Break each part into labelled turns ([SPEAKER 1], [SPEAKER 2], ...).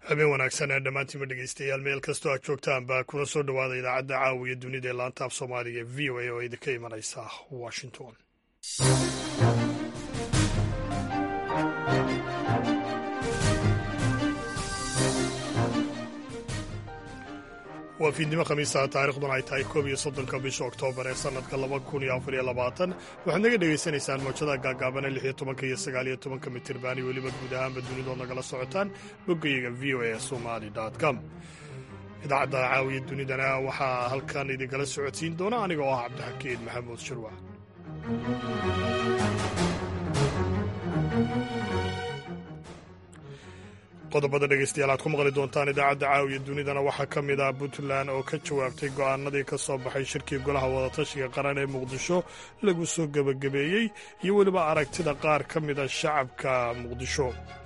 [SPEAKER 1] habeen wanaagsan ee dhammaantiinba dhegeystayaal meel kastoo aad joogtaanba kuna soo dhowaada idaacadda caawiya dunida ee laanta af soomaaliga ee v o a oo idinka imanaysa washington waa fiidnimo khamiisaha taariikhduna ay tahay koob iyo soddonka bisha oktoobar ee sannadka laba kun iyo afar iyo labaatan waxaad naga dhegaysanaysaan mawjada gaagaabana lix iyo tobanka iyo sagaal iyo tobanka mitirbaani weliba guud ahaanba dunidood nagala socotaan boggayaga v o a somali com idaacadda caawiya dunidana waxaa halkan idinkala socodsiin doona aniga oo ah cabdixakiin maxamuud shirwac qodobada dhegeystayaal aad ku maqli doontaan idaacadda caawiya dunidana waxaa ka mid ah puntland oo ka jawaabtay go'aanadii ka soo baxay shirkii golaha wadatashiga qaran ee muqdisho lagu soo gebagabeeyey iyo weliba aragtida qaar ka mida shacabka muqdisho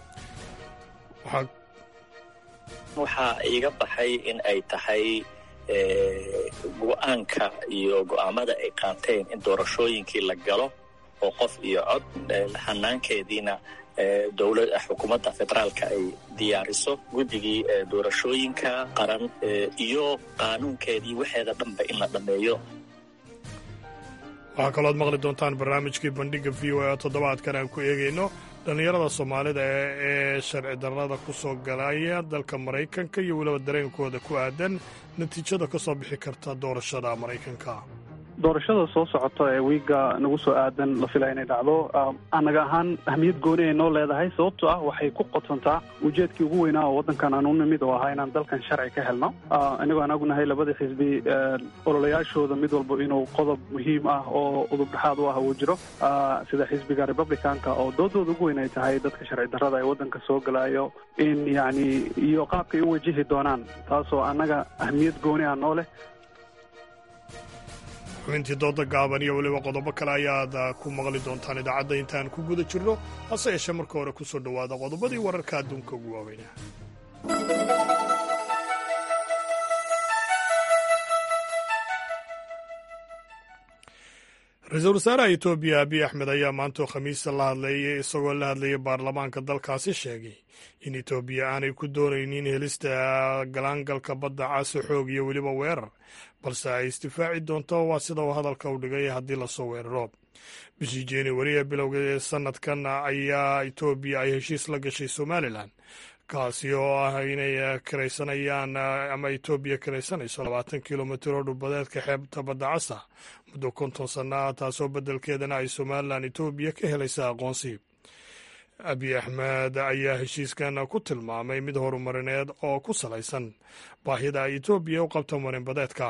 [SPEAKER 2] waxaa iiga baxay in ay tahay go'aanka iyo go'aamada ay qaateen in doorashooyinkii la galo oo qof iyo cod hanaankeediina dowlad xukuumadda federaalka ay diyaariso guddigii doorashooyinka qaran iyo qaanuunkeedii waxeeda dhanba in la dhammeeyo
[SPEAKER 1] waxaa kalooad maqli doontaan barnaamijkii bandhigga v o a toddobaadkan aan ku eegayno dhallinyarada soomaalida ee sharci darrada ku soo galaya dalka maraykanka iyo weliba dareenkooda ku aadan natiijada ka soo bixi karta doorashada maraykanka
[SPEAKER 3] doorashada soo socota ee wiiga nagu soo aadan la filaya inay dhacdo annaga ahaan ahmiyad gooni ay noo leedahay sababto ah waxay ku qotontaa ujeedkii ugu weynaa oo waddankan aan u nimid oo ahaa inaan dalkan sharci ka helno inagoo aan ognahay labadii xisbi ololayaashooda mid walba inuu qodob muhiim ah oo udub dhexaad u ah uu jiro sida xisbiga republicanka oo doodooda ugu weyn ay tahay dadka sharci darrada ee waddanka soo galayo in yacni iyo qaabkay u wajihi doonaan taasoo annaga ahmiyad gooni ah noo leh
[SPEAKER 1] xubintii dooda gaaban iyo weliba qodobo kale ayaad ku maqli doontaan idaacadda intaan ku guda jirno hase yeeshee marka hore ku soo dhowaada qodobadii wararka adduunka ugu waaweyna ra-iisul wasaaraha etoobiya abiy axmed ayaa maantoo khamiista la hadleeyay isagoo la hadlayay baarlamaanka dalkaasi sheegay in etoobiya aanay ku doonaynin helista galaangalka badda caasi xoog iyo weliba weerar balse ay isdifaaci doonto waa sida uu hadalka u dhigay haddii lasoo weeraro bishii januari ee bilowga ee sanadkan ayaa etoobiya ay heshiis la gashay somalilan kaasi oo ah inay karaysanayaan ama etoobiya karaysanayso labaatan kilomitir oo dhulbadeedka xeebta badda casa muddo konton sanna ah taasoo beddelkeedana ay somalilan etoobiya ka helaysa aqoonsi abiy axmed ayaa heshiiskan ku tilmaamay mid horumarineed oo ku salaysan baahida ay etoobiya u qabto marinbadeedka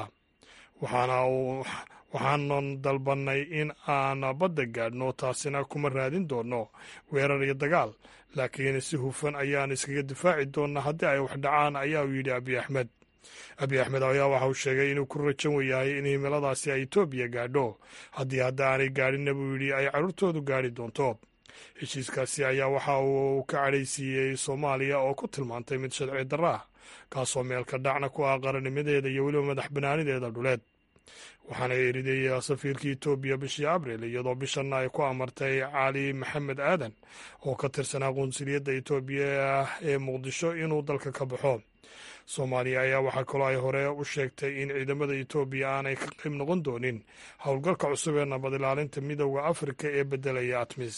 [SPEAKER 1] waxaanan dalbannay in aan badda gaadhno taasina kuma raadin doonno weerar iyo dagaal laakiin si hufan ayaan iskaga difaaci doonnaa haddii ay wax dhacaan ayaa uu yidhi abiy axmed abiy axmed ayaa waxa uu sheegay inuu ku rajan yahay in himiladaasi ay etoobiya gaadho haddii hadda aanay gaadhinna buu yidhi ay carruurtoodu gaadhi doonto heshiiskaasi ayaa waxa uu ka cadhaysiiyey soomaaliya oo ku tilmaantay mid sharci darro ah kaasoo meelka dhacna ku ah qarannimadeeda iyo weliba madax banaanideeda dhuleed waxaana eriday safiirkii etoobiya bishii abril iyadoo bishanna ay ku amartay cali maxamed aadan oo ka tirsanaa qunsuliyadda etoobiya ee muqdisho inuu dalka ka baxo soomaaliya ayaa waxaa kaloo ay hore u sheegtay in ciidamada etoobiya aanay ka qayb noqon doonin howlgalka cusub ee nabad ilaalinta midooda afrika ee beddelaya atmis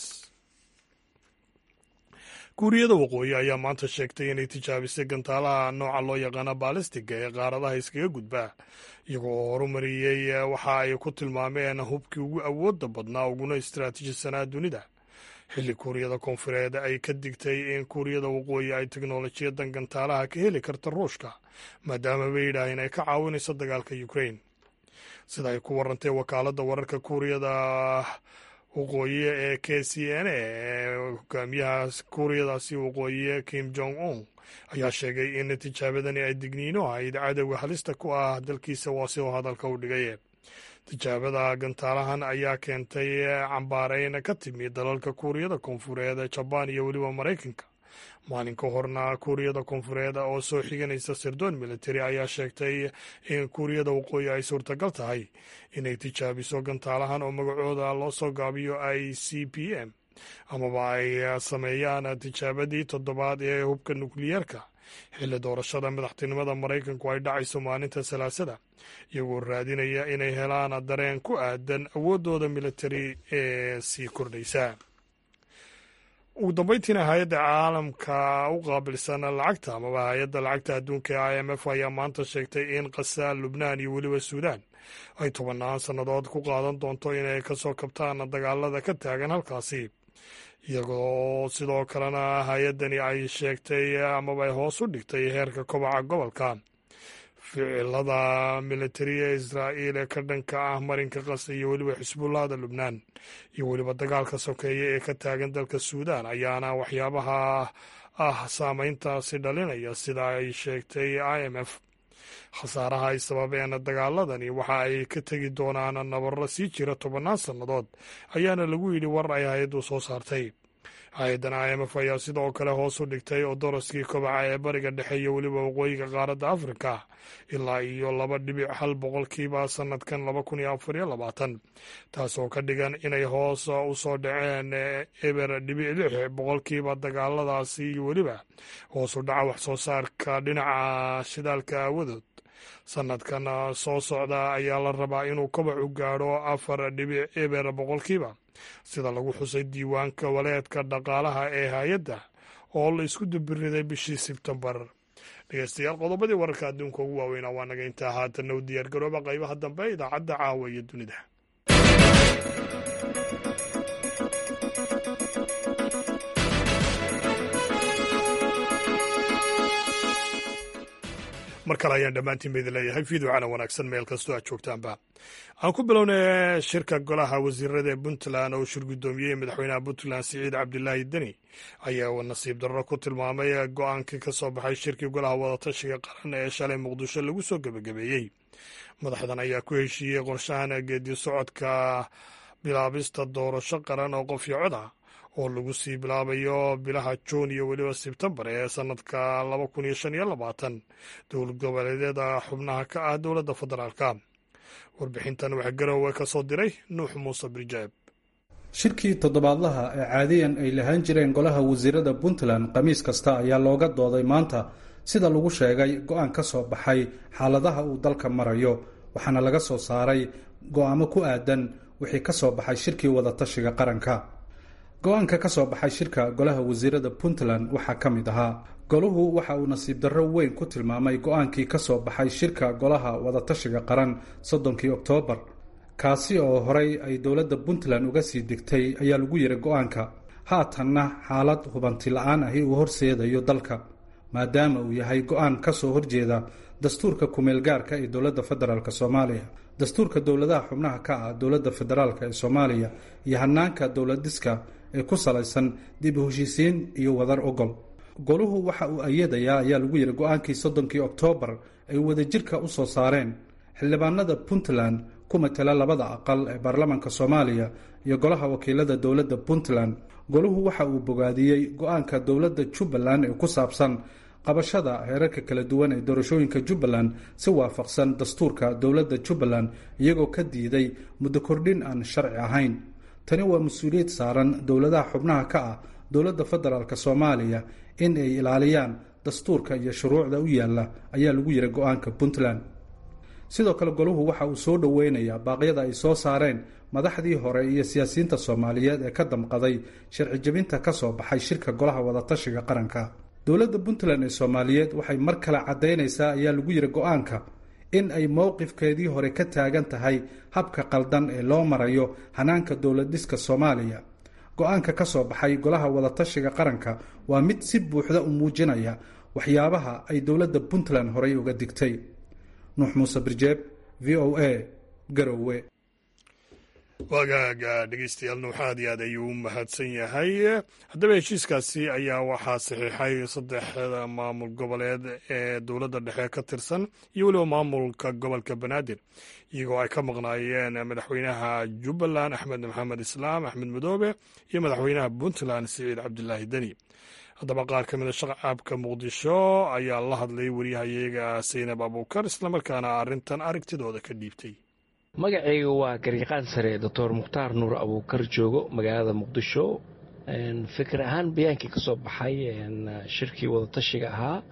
[SPEAKER 1] kuuriyada waqooyi ayaa maanta sheegtay inay tijaabisay gantaalaha nooca loo yaqaana baalistiga ee qaaradaha iskaga gudba iyagoo horumariyey waxa ay ku tilmaameen hubkii ugu awoodda badnaa uguna istaraatiijisanaa dunida xilli kuuriyada koonfureed ay ka digtay in kuuriyada waqooyi ay teknolojiyadan gantaalaha ka heli karta ruushka maadaama bay yidhaaheen ay ka caawinayso dagaalka ukrain sida ay ku warantay wakaaladda wararka kuuriyada waqooyi ee k c n a ee hogaamiyaha kuuriyadaasi waqooyi kim jong un ayaa sheegay in tijaabadani ay digniino ahayd cadowga halista ku ah dalkiisa waa si uu hadalka u dhigay tijaabada gantaalahan ayaa keentay cambaareyn ka timi dalalka kuuriyada koonfureed jabaan iyo weliba maraykanka maalin ka horna kuuriyada koonfureed oo soo xiganaysa sirdoon military ayaa sheegtay in kuuriyada waqooyi ay suurtagal tahay inay tijaabiso gantaalahan oo magacooda loo soo gaabiyo i c p m amaba ay sameeyaan tijaabadii toddobaad ee hubka nukliyeerka xilli doorashada madaxtinimada maraykanku ay dhacayso maalinta salaasada iyagoo raadinaya inay helaan dareen ku aadan awooddooda militari ee sii kordhaysa ugu dambeyntiina hay-adda caalamka u qaabilsan lacagta amaba hay-adda lacagta adduunka ee i m f ayaa maanta sheegtay in qasaal lubnaan iyo weliba suudaan ay tobannaan sannadood ku qaadan doonto inay ka soo kabtaan dagaalada ka taagan halkaasi iyagoo sidoo kalena hay-addani ay sheegtay amaba ay hoos u dhigtay heerka kobaca gobolka ficilada militari ee israa'iil ee ka dhanka ah marinka qas iyo weliba xisbullahda lubnaan iyo weliba dagaalka sokeeye ee ka taagan dalka suudaan ayaana waxyaabaha ah saameyntaasi dhalinaya sida ay sheegtay i m f khasaaraha ay sababeen dagaaladani waxa ay ka tegi doonaan nabarro sii jira tobannaan sannadood ayaana lagu yidhi war ay hay-addu soo saartay hay-addan i m f ayaa sidoo kale hoos u dhigtay oo daraskii kobaca ee bariga dhexe iyo weliba waqooyiga qaaradda afrika ilaa iyo laba dhibic hal boqolkiiba sannadkan laba kun iyo afar iyo labaatan taasoo ka dhigan inay hoos u soo dhaceen eber dhibic lix boqolkiiba dagaaladaasi iyo weliba hoos u dhaca wax soo saarka dhinaca shidaalka aawadood sannadkan soo socda ayaa la rabaa inuu kobacu gaadho afar dhibic eber boqolkiiba sida lagu xusay diiwaanka waleedka dhaqaalaha ee hay-adda oo la isku dubiriday bishii sebtembar dhegeystayaal qodobadii wararka adduunka ugu waaweynaa waa naga intaa haatanna u diyaargarooba qaybaha dambe idaacadda caawa iyo dunida mar kale ayaan dhammaantiin ba idin leeyahay fiidocana wanaagsan meel kastoo aad joogtaanba aan ku bilownay shirka golaha wasiirada ee puntland oo shir guddoomiyey madaxweynaha puntland siciid cabdilaahi deni ayaa nasiib darro ku tilmaamay go-aankii ka soo baxay shirkii golaha wadatashiga qaran ee shalay muqdisho lagu soo gebagabeeyey madaxdan ayaa ku heshiiyey qorshahan geedi socodka bilaabista doorasho qaran oo qof iyo cod ah oo lagu sii bilaabayo bilaha juun iyo weliba sebtembar ee sanadka laba kun iyo shan iyo labaatan dowlad goboleedyada xubnaha ka ah dowladda federaalka warbixintan waxaa garowe ka soo diray nuux muuse birjaab
[SPEAKER 4] shirkii toddobaadlaha ee caadiyan ay lahaan jireen golaha wasiirada puntland khamiis kasta ayaa looga dooday maanta sida lagu sheegay go-aan ka soo baxay xaaladaha uu dalka marayo waxaana laga soo saaray go-aamo ku aadan wixii ka soo baxay shirkii wadatashiga qaranka go-aanka ka soo baxay shirka golaha wasiirada puntland waxaa ka mid ahaa goluhu waxa uu nasiib darro weyn ku tilmaamay go-aankii ka soo baxay shirka golaha wadatashiga qaran soddonkii oktoobar kaasi oo horey ay dowladda puntland uga sii degtay ayaa lagu yiri go-aanka haatanna xaalad hubanti la-aan ahi uu horseedayo dalka maadaama uu yahay go-aan ka soo horjeeda dastuurka kumeelgaarka ee dowladda federaalk soomaaliya dastuurka dowladaha xubnaha ka ah dowladda federaalk ee soomaaliya iyo hanaanka dowladiska ee ku salaysan dib u heshiisiin iyo wadar ogol goluhu waxa uu ayadayaa ayaa lagu yidhi go-aankii soddonkii oktoobar ay wadajirka u soo saareen xildhibaanada puntland ku matala labada aqal ee baarlamaanka soomaaliya iyo golaha wakiilada dowladda puntland goluhu waxa uu bogaadiyey go-aanka dowladda jubbaland ee ku saabsan qabashada heerarka kala duwan ee doorashooyinka jubbaland si waafaqsan dastuurka dowladda jubbaland iyagoo ka diiday muddo kordhin aan sharci ahayn tani waa mas-uuliyad saaran dowladaha xubnaha ka ah dowladda federaalk soomaaliya in ay ilaaliyaan dastuurka iyo shuruucda u yaalla ayaa lagu yiri go-aanka puntland sidoo kale goluhu waxa uu soo dhoweynayaa baaqyada ay soo saareen madaxdii hore iyo siyaasiyiinta soomaaliyeed ee ka damqaday sharci jebinta ka soo baxay shirka golaha wadatashiga qaranka dowladda puntland ee soomaaliyeed waxay mar kale caddaynaysaa ayaa lagu yiri go-aanka in ay mowqifkeedii hore ka taagan tahay habka qaldan ee loo marayo hanaanka dowlad-dhiska soomaaliya go-aanka ka soo baxay golaha wadatashiga qaranka waa mid si buuxda u muujinaya waxyaabaha ay dowladda puntland horey uga digtay nuux muuse birjeeb v o a garowe
[SPEAKER 1] waagaaga dhegeystayaal nuux aad iyo aad ayuu u mahadsan yahay haddaba heshiiskaasi ayaa waxaa saxiixay saddexda maamul goboleed ee dowladda dhexe ka tirsan iyo weliba maamulka gobolka banaadir iyagoo ay ka maqnaayeen madaxweynaha jubbaland axmed maxamed islaam axmed madoobe iyo madaxweynaha puntland siciid cabdilaahi deni haddaba qaar ka mida shacabka muqdisho ayaa la hadlay waryahayaga saynab abuukar islamarkaana arrintan aragtidooda ka dhiibtay
[SPEAKER 5] magacayga waa garyaqaan sare doctor mukhtaar nuur abuukar joogo magaalada muqdisho fikir ahaan bayaankii ka soo baxay shirkii wadatashiga ahaa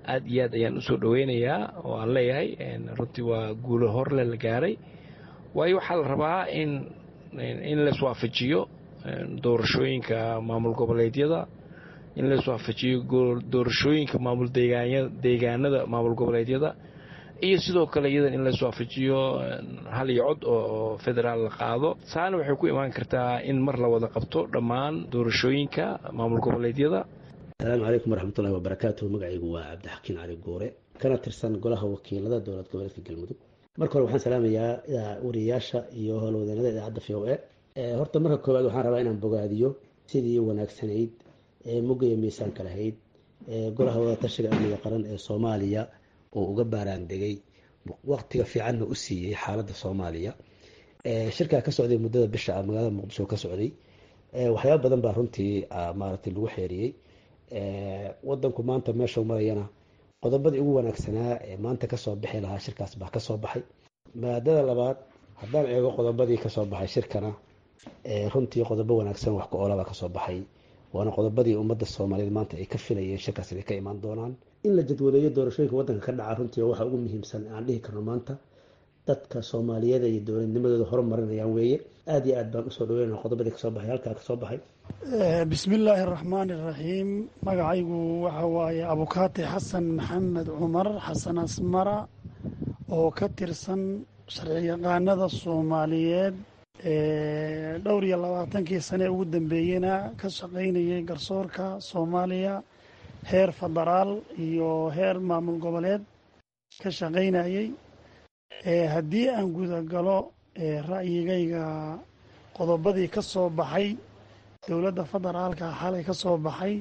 [SPEAKER 5] aad iyo aad ayaan usoo dhoweynayaa oo aan leeyahay runtii waa guulo horle la gaaray waayo waxaa la rabaa in in laiswaafajiyo doorashooyinka maamul goboleedyada in laiswaafajiyo doorashooyinka maamul deegaanada maamul goboleedyada iyo sidoo kale iyadan in laiswaafajiyo hal iyo cod oo federaal la qaado taana waxay ku imaan kartaa in mar la wada qabto dhammaan doorashooyinka maamul goboleedyada
[SPEAKER 6] asalaamu calaykum waraxmatullahi wabarakaatuh magacaygu waa cabdixakiin cali goore kana tirsan golaha wakiilada dowlad goboleedka galmudug marka hore waxaan salaamayaa wariyayaasha iyo howlwadeenada idaacadda v o e horta marka koowaad waxaan rabaa inaan bogaadiyo sidii wanaagsanayd ee mugga iyo miisaanka lahayd ee golaha wadatashiga amniga qaran ee soomaaliya oo uga baaraandegay waqtiga fiicanna u siiyey xaaladda soomaaliya shirkaa ka socday muddada bisha ah magaalada muqdisho ka socday waxyaaba badan baa runtii maaragtay lagu xeeriyey wadanku maanta meeshuu marayana qodobadii ugu wanaagsanaa ee maanta kasoo bixi lahaa shirkaas baa kasoo baxay maadada labaad haddaan eego qodobadii kasoo baxay shirkana runtii qodobo wanaagsan wax ku-oolabaa kasoo baxay waana qodobadii ummadda soomaaliyeed maanta ay ka filayeen shirkaas inay ka imaan doonaan in la jadwaleeyo doorashooyinka waddanka ka dhaca runtii waxa ugu muhiimsan aan dhihi karno maanta dadka soomaaliyeed iyo dowladnimadooda horumarinayaan weeye aada iyo aad baan usoo dhaweynana qodobadii kasoo baxay halkaa kasoo baxay
[SPEAKER 7] bismi illaahi araxmaani iraxiim magacaygu waxa waaye abukaati xasan maxamed cumar xasan asmara oo ka tirsan sharci yaqaanada soomaaliyeed dhowr iyo labaatankii sane ugu dambeeyena ka shaqaynayay garsoorka soomaaliya heer federaal iyo heer maamul goboleed ka shaqaynayay haddii aan gudagalo ra'yigayga qodobadii ka soo baxay dowladda federaalka xalay ka soo baxay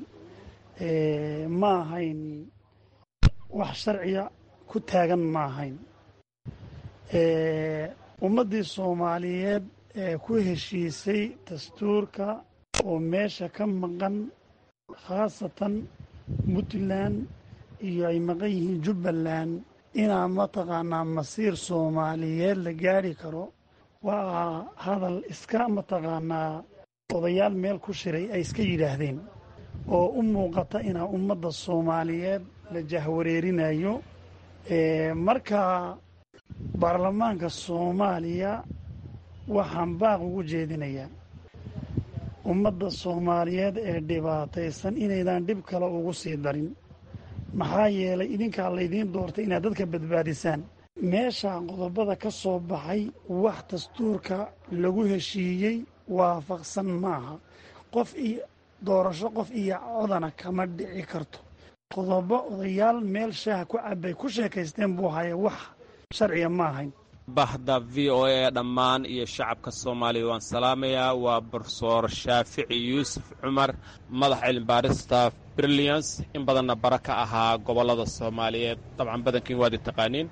[SPEAKER 7] ma ahayn wax sharciga ku taagan ma ahayn ummaddii soomaaliyeed ee ku heshiisay dastuurka oo meesha ka maqan khaasatan puntland iyo ay maqan yihiin jubbaland inaa mataqaanaa masiir soomaaliyeed la gaari karo waa hadal iska mataqaanaa odayaal meel ku shiray ay iska yidhaahdeen oo u muuqata inaa ummadda soomaaliyeed la jahwareerinayo marka baarlamaanka soomaaliya waxaan baaq ugu jeedinayaa ummadda soomaaliyeed ee dhibaataysan inaydan dhib kale ugu sii darin maxaa yeelay idinkaa laydiin doortay inaad dadka badbaadisaan meesha qodobada ka soo baxay wax dastuurka lagu heshiiyey waafaqsan maaha qof iyo doorasho qof iyo codana kama dhici karto qodobo odayaal meel shaaha ku cabay ku sheekaysteen buu haya wax sharciga ma ahayn
[SPEAKER 8] bahda v o a dhammaan iyo shacabka soomaaliya waan salaamayaa waa brofesor shaafici yuusuf cumar madax cilmibaarista brilliance in badanna bara ka ahaa gobollada soomaaliyeed dabcan badankiin waad i taqaaniin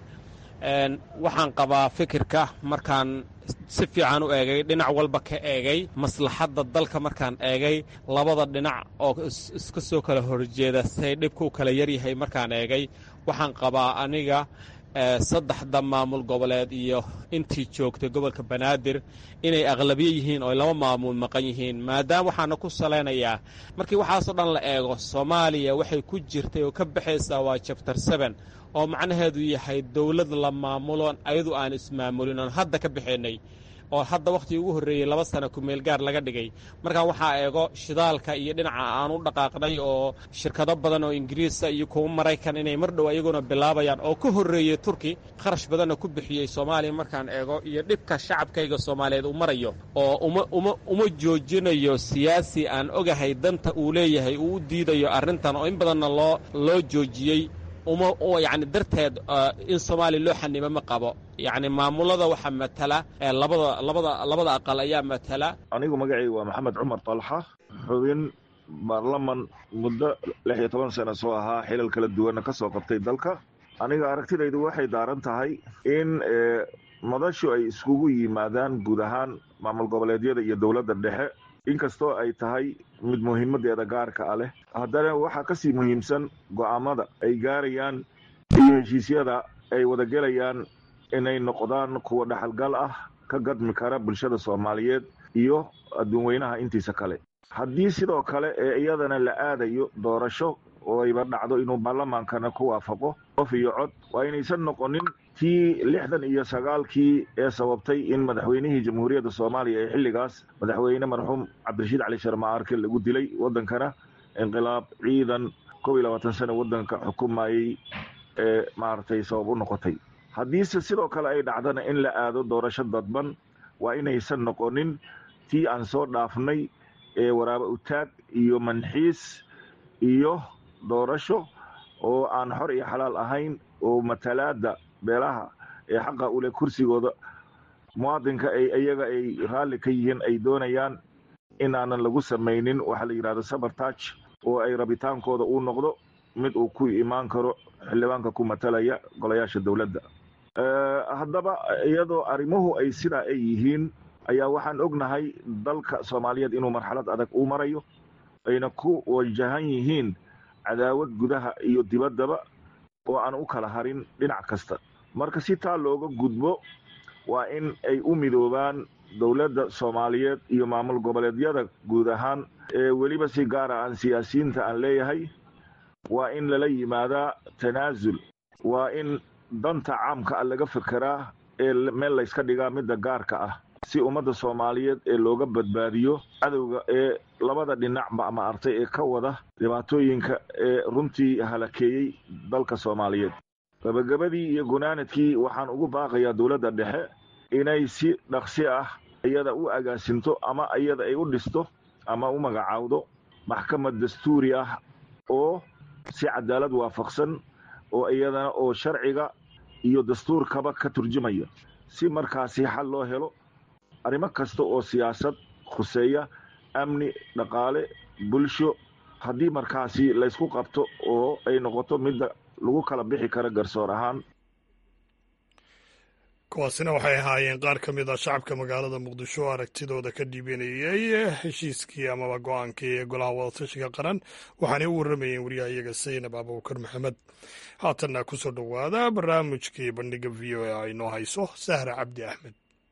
[SPEAKER 8] waxaan qabaa fikirka markaan si fiican u eegay dhinac walba ka eegay maslaxadda dalka markaan eegay labada dhinac oo iska soo kala horjeeda say dhibku kala yaryahay markaan eegay waxaan qabaa aniga saddexda maamul goboleed iyo intii joogtay gobolka banaadir inay aqlabiye yihiin oo laba maamul maqan yihiin maadaama waxaana ku salaynayaa markii waxaasoo dhan la eego soomaaliya waxay ku jirtay oo ka baxaysaa waa jabtar seben oo macnaheedu yahay dowlad la maamuloon ayadu aan ismaamulin oon hadda ka baxaynay oo hadda wakhtigii ugu horreeyey laba sana kumeel gaar laga dhigay markaa waxaa eego shidaalka iyo dhinaca aan u dhaqaaqnay oo shirkado badan oo ingiriisa iyo kuwa maraykan inay mar dhow ayaguna bilaabayaan oo ka horreeyey turki kharash badanna ku bixiyey soomaaliya markaan eego iyo dhibka shacabkayga soomaaliyeed uu marayo oo uma uma uma joojinayo siyaasi aan ogahay danta uu leeyahay uu u diidayo arrintan oo in badanna loo loo joojiyey uma yacni darteed in soomaaliya loo xanimo ma qabo yacni maamulada waxaa matala labada labada labada aqal ayaa matala
[SPEAKER 9] anigu magacayga waa maxamed cumar talxa xubin baarlaman muddo lix iyo toban sano soo ahaa xilal kala duwanna ka soo qabtay dalka aniga aragtidaydu waxay daaran tahay in madashu ay iskugu yimaadaan guud ahaan maamul goboleedyada iyo dowladda dhexe inkastoo ay tahay mid muhiimadeeda gaarka a leh haddana waxaa kasii muhiimsan go'aamada ay gaarayaan iyo heshiisyada ay wadagelayaan inay noqdaan kuwa dhaxalgal ah ka gadmi kara bulshada soomaaliyeed iyo adduunweynaha intiisa kale haddii sidoo kale ee iyadana la aadayo doorasho oo ayba dhacdo inuu baarlamaankana ku waafaqo qof iyo cod waa inaysan noqonin tii lixdan iyo sagaalkii ee sababtay in madaxweynihii jamhuuriyadda soomaaliya ee xilligaas madaxweyne marxuum cabdirashiid cali sharma arke lagu dilay waddankana inqilaab ciidan kob iyo labaatan sano waddanka xukumayey ee maaragtay sabab u noqotay haddiise sidoo kale ay dhacdana in la aado doorasho dadban waa inaysan noqonin tii aan soo dhaafnay ee waraaba utaag iyo manxiis iyo doorasho oo aan xor iyo xalaal ahayn oo matalaada beelaha ee xaqa ule kursigooda muwaadinka ay iyaga ay raalli ka yihiin ay doonayaan inaanan lagu samaynin waxaa la yidhahdo sabartach oo ay rabitaankooda uu noqdo mid uu ku imaan karo xildhibaanka ku matalaya golayaasha dowladda haddaba iyadoo arrimuhu ay sidaa ay yihiin ayaa waxaan ognahay dalka soomaaliyeed inuu marxalad adag uu marayo ayna ku wajahan yihiin cadaawad gudaha iyo dibaddaba oo aan u kala harin dhinac kasta marka si taa looga gudbo waa in ay u midoobaan dowladda soomaaliyeed iyo maamul goboleedyada guud ahaan ee weliba si gaara aan siyaasiyiinta aan leeyahay waa in lala yimaadaa tanaasul waa in danta caamka ah laga fekeraa ee meel layska dhigaa midda gaarka ah si ummadda soomaaliyeed ee looga badbaadiyo cadowga ee labada dhinacba ama artay ee ka wada dhibaatooyinka ee runtii halakeeyey dalka soomaaliyeed gabagabadii iyo gunaanadkii waxaan ugu baaqayaa dowladda dhexe inay si dhaqsi ah iyada u agaasinto ama iyada ay u dhisto ama u magacaawdo maxkamad dastuuri ah oo si cadaalad waafaqsan oo iyadana oo sharciga iyo dastuurkaba ka turjumaya si markaasi xal loo helo arrimo kasta oo siyaasad khuseeya amni dhaqaale bulsho haddii markaasi laysku qabto oo ay noqoto midda lagu kala bixi karo garsoor ahaan
[SPEAKER 1] kuwaasina waxay ahaayeen qaar ka mid a shacabka magaalada muqdisho oo aragtidooda ka dhiibanayey heshiiskii amaba go-aankii ee golaha wadatashiga qaran waxaanay u warramayeen wariyahayaga saynab abuukar maxamed haatanna ku soo dhowaada barnaamijkii bandhiga v o a aynoo hayso sahra cabdi axmed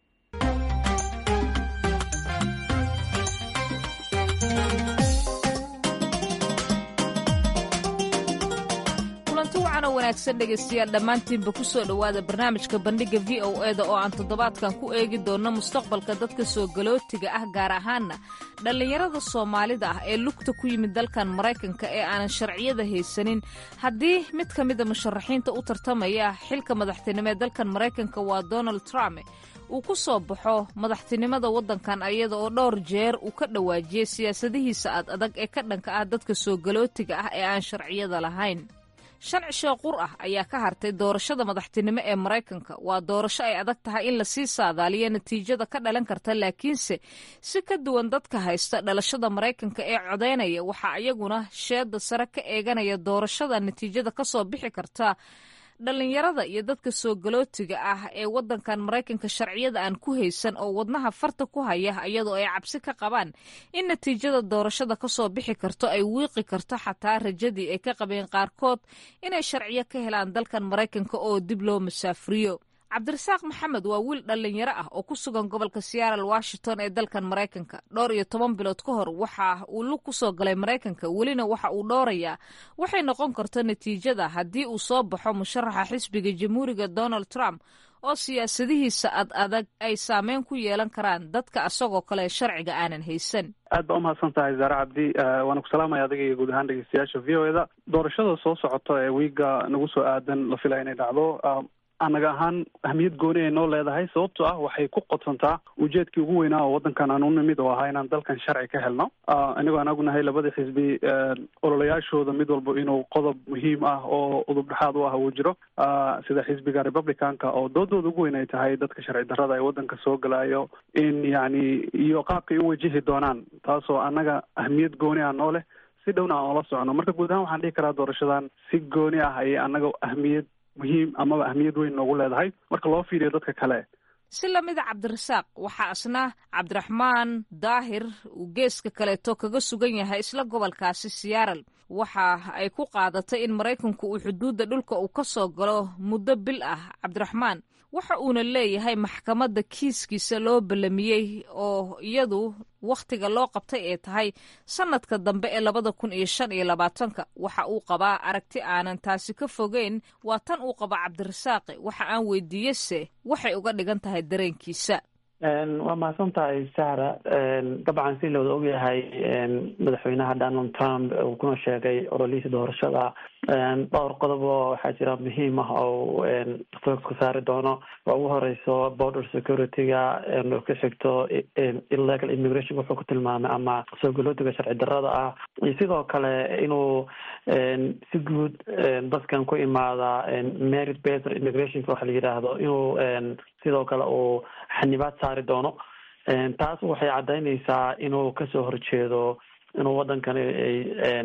[SPEAKER 10] wanaagsan dhegaystayaal dhammaantiinba ku soo dhowaada barnaamijka bandhigga v o e da oo aan toddobaadkan ku eegi doonno mustaqbalka dadka soo galootiga ah gaar ahaanna dhallinyarada soomaalida ah ee lugta ku yimid dalkan maraykanka ee aanan sharciyada haysanin haddii mid ka mida musharaxiinta u tartamaya xilka madaxtinimo ee dalkan maraykanka waa donald trump uu ku soo baxo madaxtinimada waddankan ayada oo dhowr jeer uu ka dhawaajiyey siyaasadihiisa ad adag ee ka dhanka ah dadka soo galootiga ah ee aan sharciyada lahayn shan cisho qur ah ayaa ka hartay doorashada madaxtinimo ee maraykanka waa doorasho ay adag tahay in lasii saadaaliyo natiijada ka dhalan karta laakiinse si ka duwan dadka haysta dhalashada maraykanka ee codaynaya waxaa iyaguna sheeda sare ka eeganaya doorashada natiijada ka soo bixi karta dhallinyarada iyo dadka soo galootiga ah ee waddankan maraykanka sharciyada aan ku haysan oo wadnaha farta ku haya iyadoo ay cabsi ka qabaan in natiijada doorashada ka soo bixi karto ay wiiqi karto xataa rajadii ay ka qabeen qaarkood inay sharciyo ka helaan dalkan maraykanka oo dib loo masaafuriyo cabdirasaaq maxamed waa wiil dhallinyaro ah oo ku sugan gobolka seattle washington ee dalkan maraykanka dhowr iyo toban bilood ka hor waxa uu lug ku soo galay maraykanka welina waxa uu dhowrayaa waxay noqon karto natiijada haddii uu soo baxo musharaxa xisbiga jamhuuriga donald trump oo siyaasadihiisa ad adag ay saameyn ku yeelan karaan dadka asagoo kale sharciga aanan haysan
[SPEAKER 3] aad baa umahadsan tahay zaare cabdi waana ku salaamaya adiga iyo guud ahaan dhegeystayaasha v o eda doorashada soo socoto ee wiiga nagu soo aadan la filaya inay dhacdo annaga ahaan ahmiyad gooni ay noo leedahay sababtoo ah waxay ku qodsantaa ujeedkii ugu weynaa oo waddankan aan u nimid oo ahaa inaan dalkan sharci ka helno inagoo aan ognahay labada xisbi ololayaashooda mid walba inuu qodob muhiim ah oo udub dhexaad u ah uu jiro sida xisbiga republicanka oo doodooda ugu weyn ay tahay dadka sharci darrada ee waddanka soo galayo in yacni iyo qaabkay u wajihi doonaan taasoo annaga ahmiyad gooni ah noo leh si dhowna aan ola socno marka guud ahaan waxaan dhihi karaa doorashadan si gooni ah ayay annaga ahmiyad muhiim amaba ahmiyad weyn noogu leedahay marka loo fiiriyo dadka kale
[SPEAKER 10] si lamida cabdirasaaq waxaa isna cabdiraxmaan daahir uu geeska kaleeto kaga sugan yahay isla gobolkaasi siyaaral waxa ay ku qaadatay in maraykanku uu xuduudda dhulka uu ka soo galo muddo bil ah cabdiraxmaan waxa uuna leeyahay maxkamadda kiiskiisa loo ballamiyey oo iyadu wakhtiga loo qabtay ee tahay sannadka dambe ee labada kun iyo shan iyo labaatanka waxa uu qabaa aragti aanan taasi ka fogeyn waa tan uu qaba cabdirasaaqi waxa aan weydiiyese waxay uga dhigan tahay dareenkiisa
[SPEAKER 11] waa mahadsan tahay sahra dabcan si looda ogyahay madaxweynaha donald trump uu kuna sheegay ololihiisa doorashada dhowr qodob oo waxaa jira muhiim ah oo focus ka saari doono waa ugu horeyso border security-ga ka xigto illegal immigration wuxuu ku tilmaamay ama soo galootiga sharci darrada ah iyo sidoo kale inuu si guud dadkan ku imaada merit based immigrationka waxa la yidhaahdo inuu sidoo kale uu xanibaad saari doono taas waxay caddaynaysaa inuu kasoo horjeedo inuu waddankan ay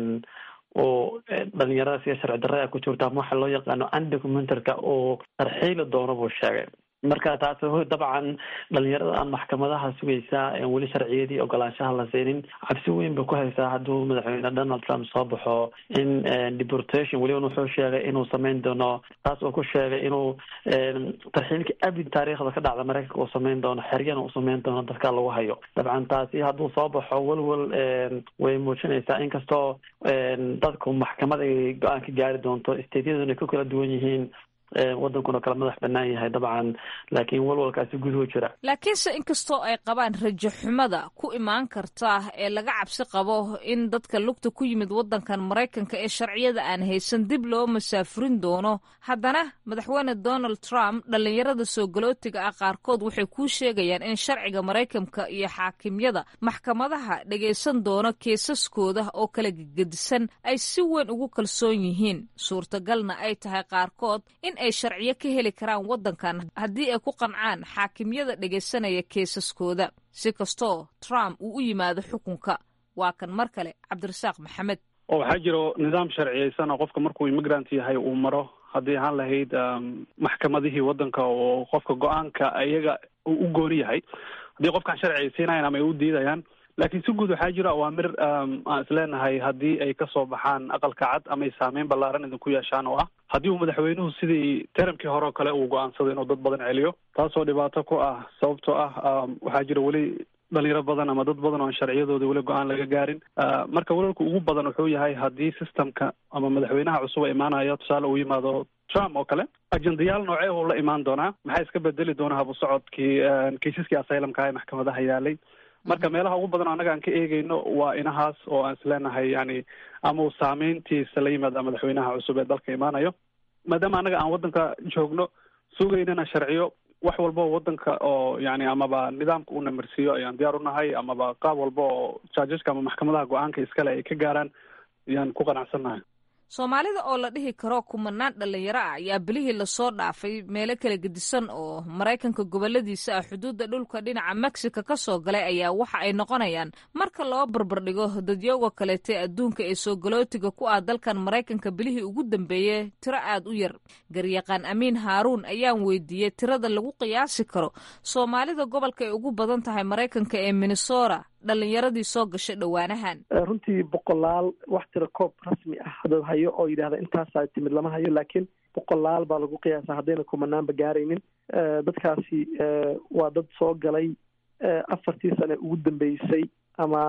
[SPEAKER 11] uu dhalinyarada sida sharci darrada ku jirto ama waxa loo yaqaano undocumentarka uu tarxiili doono buu sheegay marka taas dabcan dhalinyarada aan maxkamadaha sugaysaa weli sharciyadii ogolaanshaha la siinin cabsi weyn bay ku haysaa hadduu madaxweyne donald trump soo baxo in deportation weliba wuxuu sheegay inuu sameyn doono taas uu ku sheegay inuu tarxiilka abid taariikhda ka dhacda mareykanka uu sameyn doono xeryana uu sameyn doono dadka lagu hayo dabcan taasi hadduu soo baxo welwel way muujinaysaa inkastoo dadku maxkamad ay go-aan ka gaari doonto stateyaduna ay ku kala duwan yihiin wadankuna kala madax banaan yahay dabcan laakiin walwalkaasi guduhu jira
[SPEAKER 10] laakiinse inkastoo ay qabaan rajo xumada ku imaan karta ee laga cabsi qabo in dadka lugta ku yimid wadankan maraykanka ee sharciyada aan haysan dib loo masaafurin doono haddana madaxweyne donald trump dhallinyarada soo galootiga ah qaarkood waxay kuu sheegayaan in sharciga maraykanka iyo xaakimyada maxkamadaha dhagaysan doono keesaskooda oo kala gegedisan ay si weyn ugu kalsoon yihiin suurtagalna ay tahay qaarkood in ay sharciyo ka heli karaan waddankan haddii ay ku qancaan xaakimyada dhegaysanaya keesaskooda si kastoo trump uu u yimaado xukunka waa kan mar kale cabdirasaaq maxamed
[SPEAKER 3] oo waxaa jiro nidaam sharciyeysan oo qofka markuu immigrant yahay uu maro haddii ahaan lahayd maxkamadihii waddanka oo qofka go-aanka iyaga uu u gooni yahay haddii qofkaan sharciyeysiinayan ama ay u diidayaan laakiin si guud waxaa jira awaamir aan isleenahay haddii ay kasoo baxaan aqalka cad ama ay saameyn ballaaran idinku yeeshaan oo ah haddii uu madaxweynuhu sidii teramkii hore oo kale uu go-aansado inuu dad badan celiyo taasoo dhibaato ku ah sababtoo ah waxaa jira weli dhalinyaro badan ama dad badan oo aan sharciyadooda weli go-aan laga gaarin marka walwalka ugu badan wuxuu yahay haddii systemka ama madaxweynaha cusub a imaanaya tusaale uu yimaado trump oo kale ajendayaal noocee uu la imaan doonaa maxaa iska bedeli doona habu socodkii kaysaskii asylumka ee maxkamadaha yaalay marka meelaha ugu badan annaga aan ka eegeyno waa inahaas oo aan isleenahay yani ama uu saameyntiisa la yimaada madaxweynaha cusub ee dalka imaanayo maadaama annaga aan waddanka joogno sugaynana sharciyo wax walba oo waddanka oo yani amaba nidaamka uu namarsiiyo ayaan diyaar unahay amaba qaab walba oo jaajaska ama maxkamadaha go-aanka iskale ay ka gaaraan ayaan ku qanacsannahay
[SPEAKER 10] soomaalida oo la dhihi karo kumanaan dhallinyaro ah ayaa bilihii lasoo dhaafay meelo kala gedisan oo maraykanka goboladiisa ah xuduudda dhulka dhinaca mexico ka soo galay ayaa waxa ay noqonayaan marka loo barbardhigo dadyooga kaleeta ee adduunka ee soo galootiga ku ah dalkan maraykanka bilihii ugu dambeeyey tiro aad u yar garyaqaan amiin haaruun ayaan weydiiyey tirada lagu qiyaasi karo soomaalida gobolka ay ugu badan tahay maraykanka ee minnesota dhalinyaradii soo gashay dhowaanahan
[SPEAKER 12] runtii boqolaal wax tira koob rasmi ah hadad hayo oo yidhahda intaasaa timid lama hayo laakiin boqolaal baa lagu qiyaasa haddayna kumanaanba gaaraynin dadkaasi waa dad soo galay afartii sane ugu dambeysay ama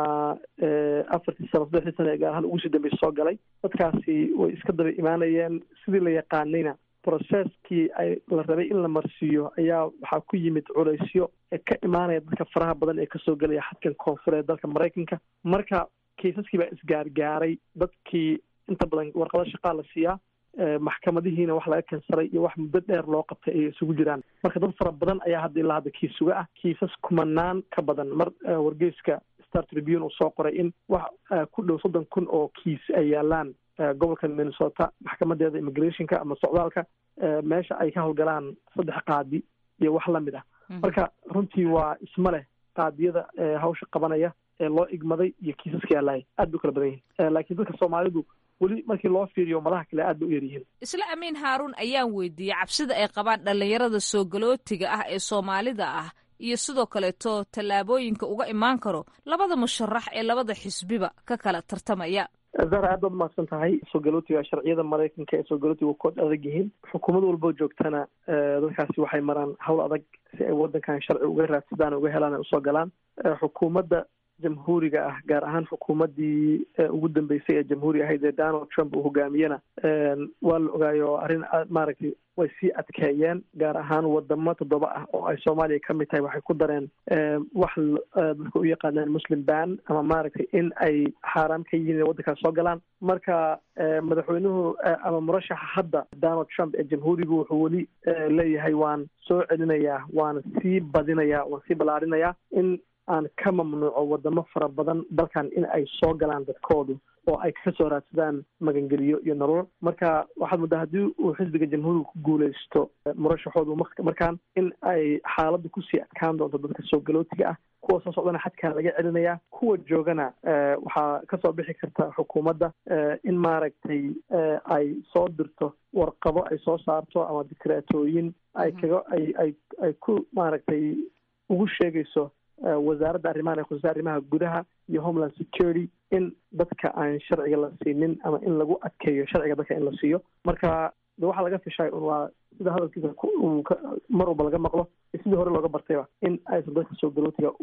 [SPEAKER 12] afartii sano saddexdii sane gaar ahaan ugu sii dambeysay soo galay dadkaasi way iska daba imaanayeen sidii la yaqaanayna processkii ay la rabay in la marsiiyo ayaa waxaa ku yimid culaysyo ee ka imaanaya dadka faraha badan ee kasoo gelaya xadkan koonfureed dalka maraykanka marka kaysaskii baa isgaargaaray dadkii inta badan warqado shaqaa la siiyaa maxkamadihiina wax laga kansaray iyo wax muddo dheer loo qabtay ay isugu jiraan marka dad fara badan ayaa hadda ilaa hadda kiisuga ah kiisas kumanaan ka badan mar wargeyska star tribune uu soo qoray in wax ku dhow soddon kun oo kiis ay yaalaan gobolka minnesota maxkamadeeda immigrationka ama socdaalka meesha ay ka howlgalaan saddex qaadi iyo wax lamid ah marka runtii waa isma leh qaadiyada hawsha qabanaya ee loo igmaday iyo kiisaska yaalahay aad bay u kala badan yihin laakiin dadka soomaalidu weli markii loo fiiriyo madaha kale aad bay u yaryihiin
[SPEAKER 10] isla amiin haaruun ayaan weydiiyey cabsida ay qabaan dhallinyarada soo galootiga ah ee soomaalida ah iyo sidoo kaleeto tallaabooyinka uga imaan karo labada musharax ee labada xisbiba ka kala tartamaya
[SPEAKER 12] zahra aad baad umahadsan tahay soo galootiga sharciyada maraykanka ee soo galootiga kood adag yihiin xukuumad walboo joogtana dadkaasi waxay maraan hawl adag si ay wadankan sharci uga raadsadaan uga helaan ay usoo galaan xukuumadda jamhuuriga ah gaar ahaan xukuumaddii ugu dambeysay ee jamhuuri ahayd ee donald trump uu hogaamiyena waa la ogaayo arrin maaragtay way sii adkeeyeen gaar ahaan wadamo toddoba ah oo ay soomaaliya ka mid tahay waxay ku dareen wax dadka u yaqaanaan muslim ban ama maaragtay in ay xaaraam ka yihiin inay waddankaas soo galaan marka madaxweynuhu ama murashaxa hadda donald trump ee jamhuurigu wuxuu weli leeyahay waan soo celinayaa waan sii badinayaa waan sii ballaarinayaa in aan ka mamnuuco wadamo fara badan dalkan in ay soo galaan dadkoodu oo ay ka soo raadsadaan magangeliyo iyo nolol marka waxaad muddaa haddii uu xisbiga jamhuuriga ku guuleysto murashaxoodu markaan in ay xaaladdu kusii adkaan doonto dadka soo galootiga ah kuwa soo socdana xadkaa laga celinayaa kuwa joogana waxaa kasoo bixi karta xukuumadda in maaragtay ay soo dirto warqado ay soo saarto ama dikreetooyin ay kaga ay ay ay ku maaragtay ugu sheegayso wasaaradda arrimahan ee khusaysa arrimaha gudaha iyo homeland security in dadka aan sharciga la siinin ama in lagu adkeeyo sharciga dadka in la siiyo marka de waxaa laga fishay un waa sida hadalkiisa mar walba laga maqlo sidii hore looga bartayba in aysan dadka soo galootiga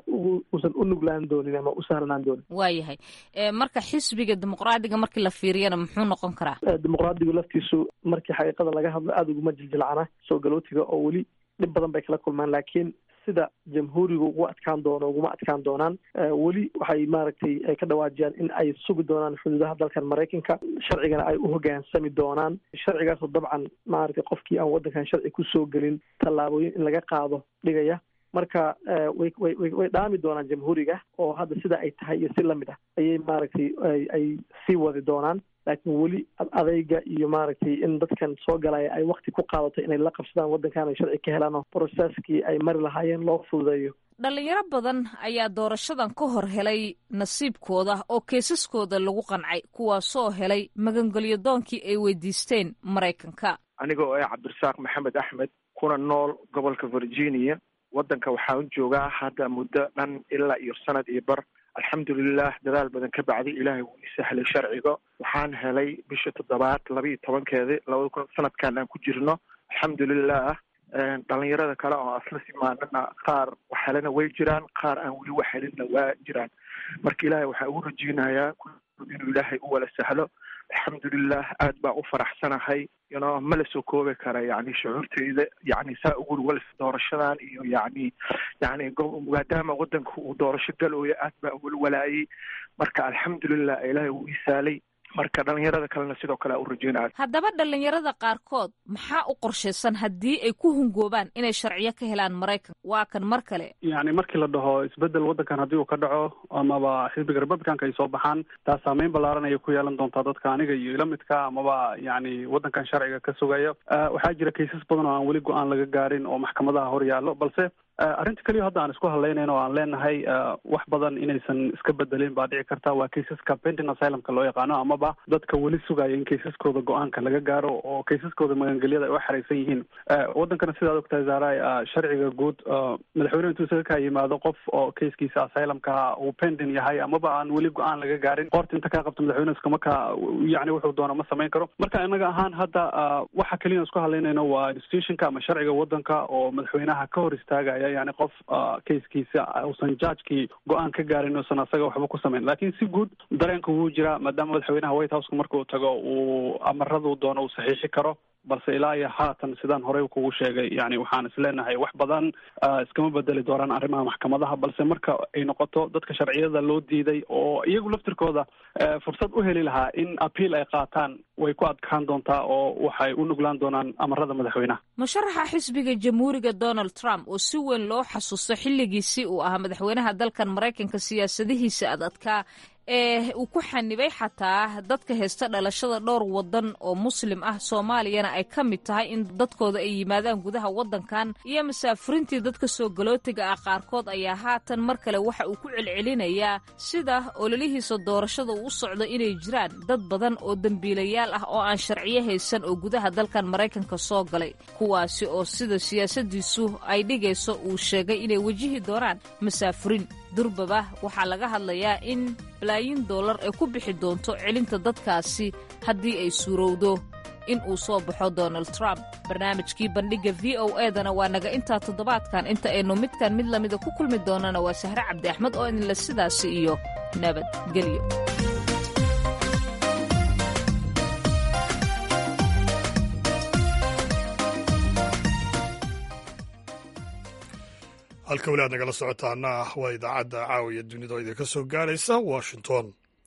[SPEAKER 12] uusan u nuglaan doonin ama u sahlanaan doonin
[SPEAKER 10] waayahay marka xisbiga dimuqraadiga markii la fiiriyana muxuu noqon karaa
[SPEAKER 12] dimuqraadigu laftiisu markii xaqiiqada laga hadlo aada uguma jiljilcana soo galootiga oo weli dhib badan bay kala kulmaan laakiin sida jamhuuriga ugu adkaan doono uguma adkaan doonaan weli waxay maaragtay ay ka dhawaajiyaan in ay sugi doonaan xuduudaha dalkan maraykanka sharcigana ay u hogaansami doonaan sharcigaasoo dabcan maaragtay qofkii aan waddankan sharci kusoo gelin tallaabooyin in laga qaado dhigaya marka way way way way dhaami doonaan jamhuuriga oo hadda sida ay tahay iyo si lamid ah ayay maaragtay ay ay sii wadi doonaan laakiin weli adayga iyo maaragtay in dadkan soo galaya ay wakti ku qaadato inay la qabsadaan waddankan ay sharci ka helaan oo broseskii ay mari lahaayeen loo fududeeyo
[SPEAKER 10] dhalinyaro badan ayaa doorashadan ka hor helay nasiibkooda oo keesaskooda lagu qancay kuwaasoo helay magangelyo doonkii ay weydiisteen maraykanka
[SPEAKER 13] aniga oo ah cabdirasaaq maxamed axmed kuna nool gobolka virginia waddanka waxaan u joogaa hadda muddo dhan ilaa iyo sanad iyo bar alxamdulilah dadaal badan ka bacday ilaahay wuu ii sahlay sharciga waxaan helay bisha toddobaad laba iyo tobankeedi labada kun sanadkan aan ku jirno alxamdulilah dhalinyarada kale oo asla simaanana qaar waxhelana way jiraan qaar aan weli waxhelinna waa jiraan marka ilaahay waxaa ugu rajeynayaa inuu ilaahay u wala sahlo alxamdulilah aad baa u faraxsanahay yno ma la soo koobi kara yani shucuurteyda yani saa ugu wal doorashadan iyo yani yani maadaama wadanka uu doorasho galooya aad baa uwal walaayay marka alxamdulilah ilaahay wuu isaalay marka dhalinyarada kalena sidoo kale a u rajeynaya
[SPEAKER 10] haddaba dhalinyarada qaarkood maxaa u qorshaysan haddii ay ku hungoobaan inay sharciyo ka helaan maraykanka waa kan mar kale
[SPEAKER 3] yacni markii la dhaho isbedel waddankan haddii uu ka dhaco amaba xisbiga republicanka ay soo baxaan taas saameyn ballaaran ayay ku yeelan doontaa dadka aniga iyo ila midka amaba yacni waddankan sharciga ka sugaya waxaa jira kaysas badan oo aan weli go-aan laga gaarin oo maxkamadaha hor yaallo balse arrinta keliya hadda aan isku hadlaynayn oo aan leenahay wax badan inaysan iska bedelin baa dhici karta waa kaysaska pending asylumka loo yaqaano amaba dadka weli sugaya in kaysaskooda go-aanka laga gaaro oo kaysaskooda magangelyada ay u xeraysan yihiin waddankana sidaad ogtahay zaaray sharciga guud madaxweyne intuu isaga kaa yimaado qof oo kayskiisa asylumka uu pending yahay amaba aan weli go-aan laga gaarin qoorta inta kaa qabto madaxweyne iskama ka yani wuxuu doono ma samayn karo marka inaga ahaan hadda waxa keliya isku hadlaynayno waa institutionka ama sharciga waddanka oo madaxweynaha ka hor istaagaya yani qof kayskiisa uusan judgekii go-aan ka gaarin uusan asaga waxba ku samayn lakin si guud dareenka wuu jiraa maadaama madaxweynaha white houseka markuu tago uu amaradu doono uu saxiixi karo balse ilaa iyo haatan sidaan horey kugu sheegay yani waxaan isleenahay wax badan iskama bedeli doonaan arrimaha maxkamadaha balse marka ay noqoto dadka sharciyada loo diiday oo iyagu laftirkooda fursad u heli lahaa in appeal ay qaataan way ku adkaan doontaa oo waxay u nuglaan doonaan amarada madaxweynaha
[SPEAKER 10] musharaxa xisbiga jamhuuriga donald trump oo si weyn loo xasuusto xilligiisii uu ahaa madaxweynaha dalkan maraykanka siyaasadihiisa adadkaa ee uu ku xanibay xataa dadka haysta dhalashada dhowr wadan oo muslim ah soomaaliyana ay ka mid tahay in dadkooda ay yimaadaan gudaha waddankan iyo masaafurintii dadka soo galootiga ah qaarkood ayaa haatan mar kale waxa uu ku celcelinayaa sida ololihiisa doorashada uu u socdo inay jiraan dad badan oo dembiilayaal ah oo aan sharciyo haysan oo gudaha dalkan maraykanka soo galay kuwaasi oo sida siyaasadiisu ay dhigayso uu sheegay inay wejihi doonaan masaafurin durbaba waxaa laga hadlayaa in balaayin dollar ay ku bixi doonto celinta dadkaasi haddii ay suurowdo in uu soo baxo donald trump barnaamijkii bandhigga v o edana waa naga intaa toddobaadkan inta aynu midkan mid lamida ku kulmi doonana waa sahre cabdi axmed oo idinle sidaasi iyo nabadgelyo
[SPEAKER 1] halka weli aad nagala socotaana ah waa idaacadda caawiya dunida oo idinka soo gaaraysa washington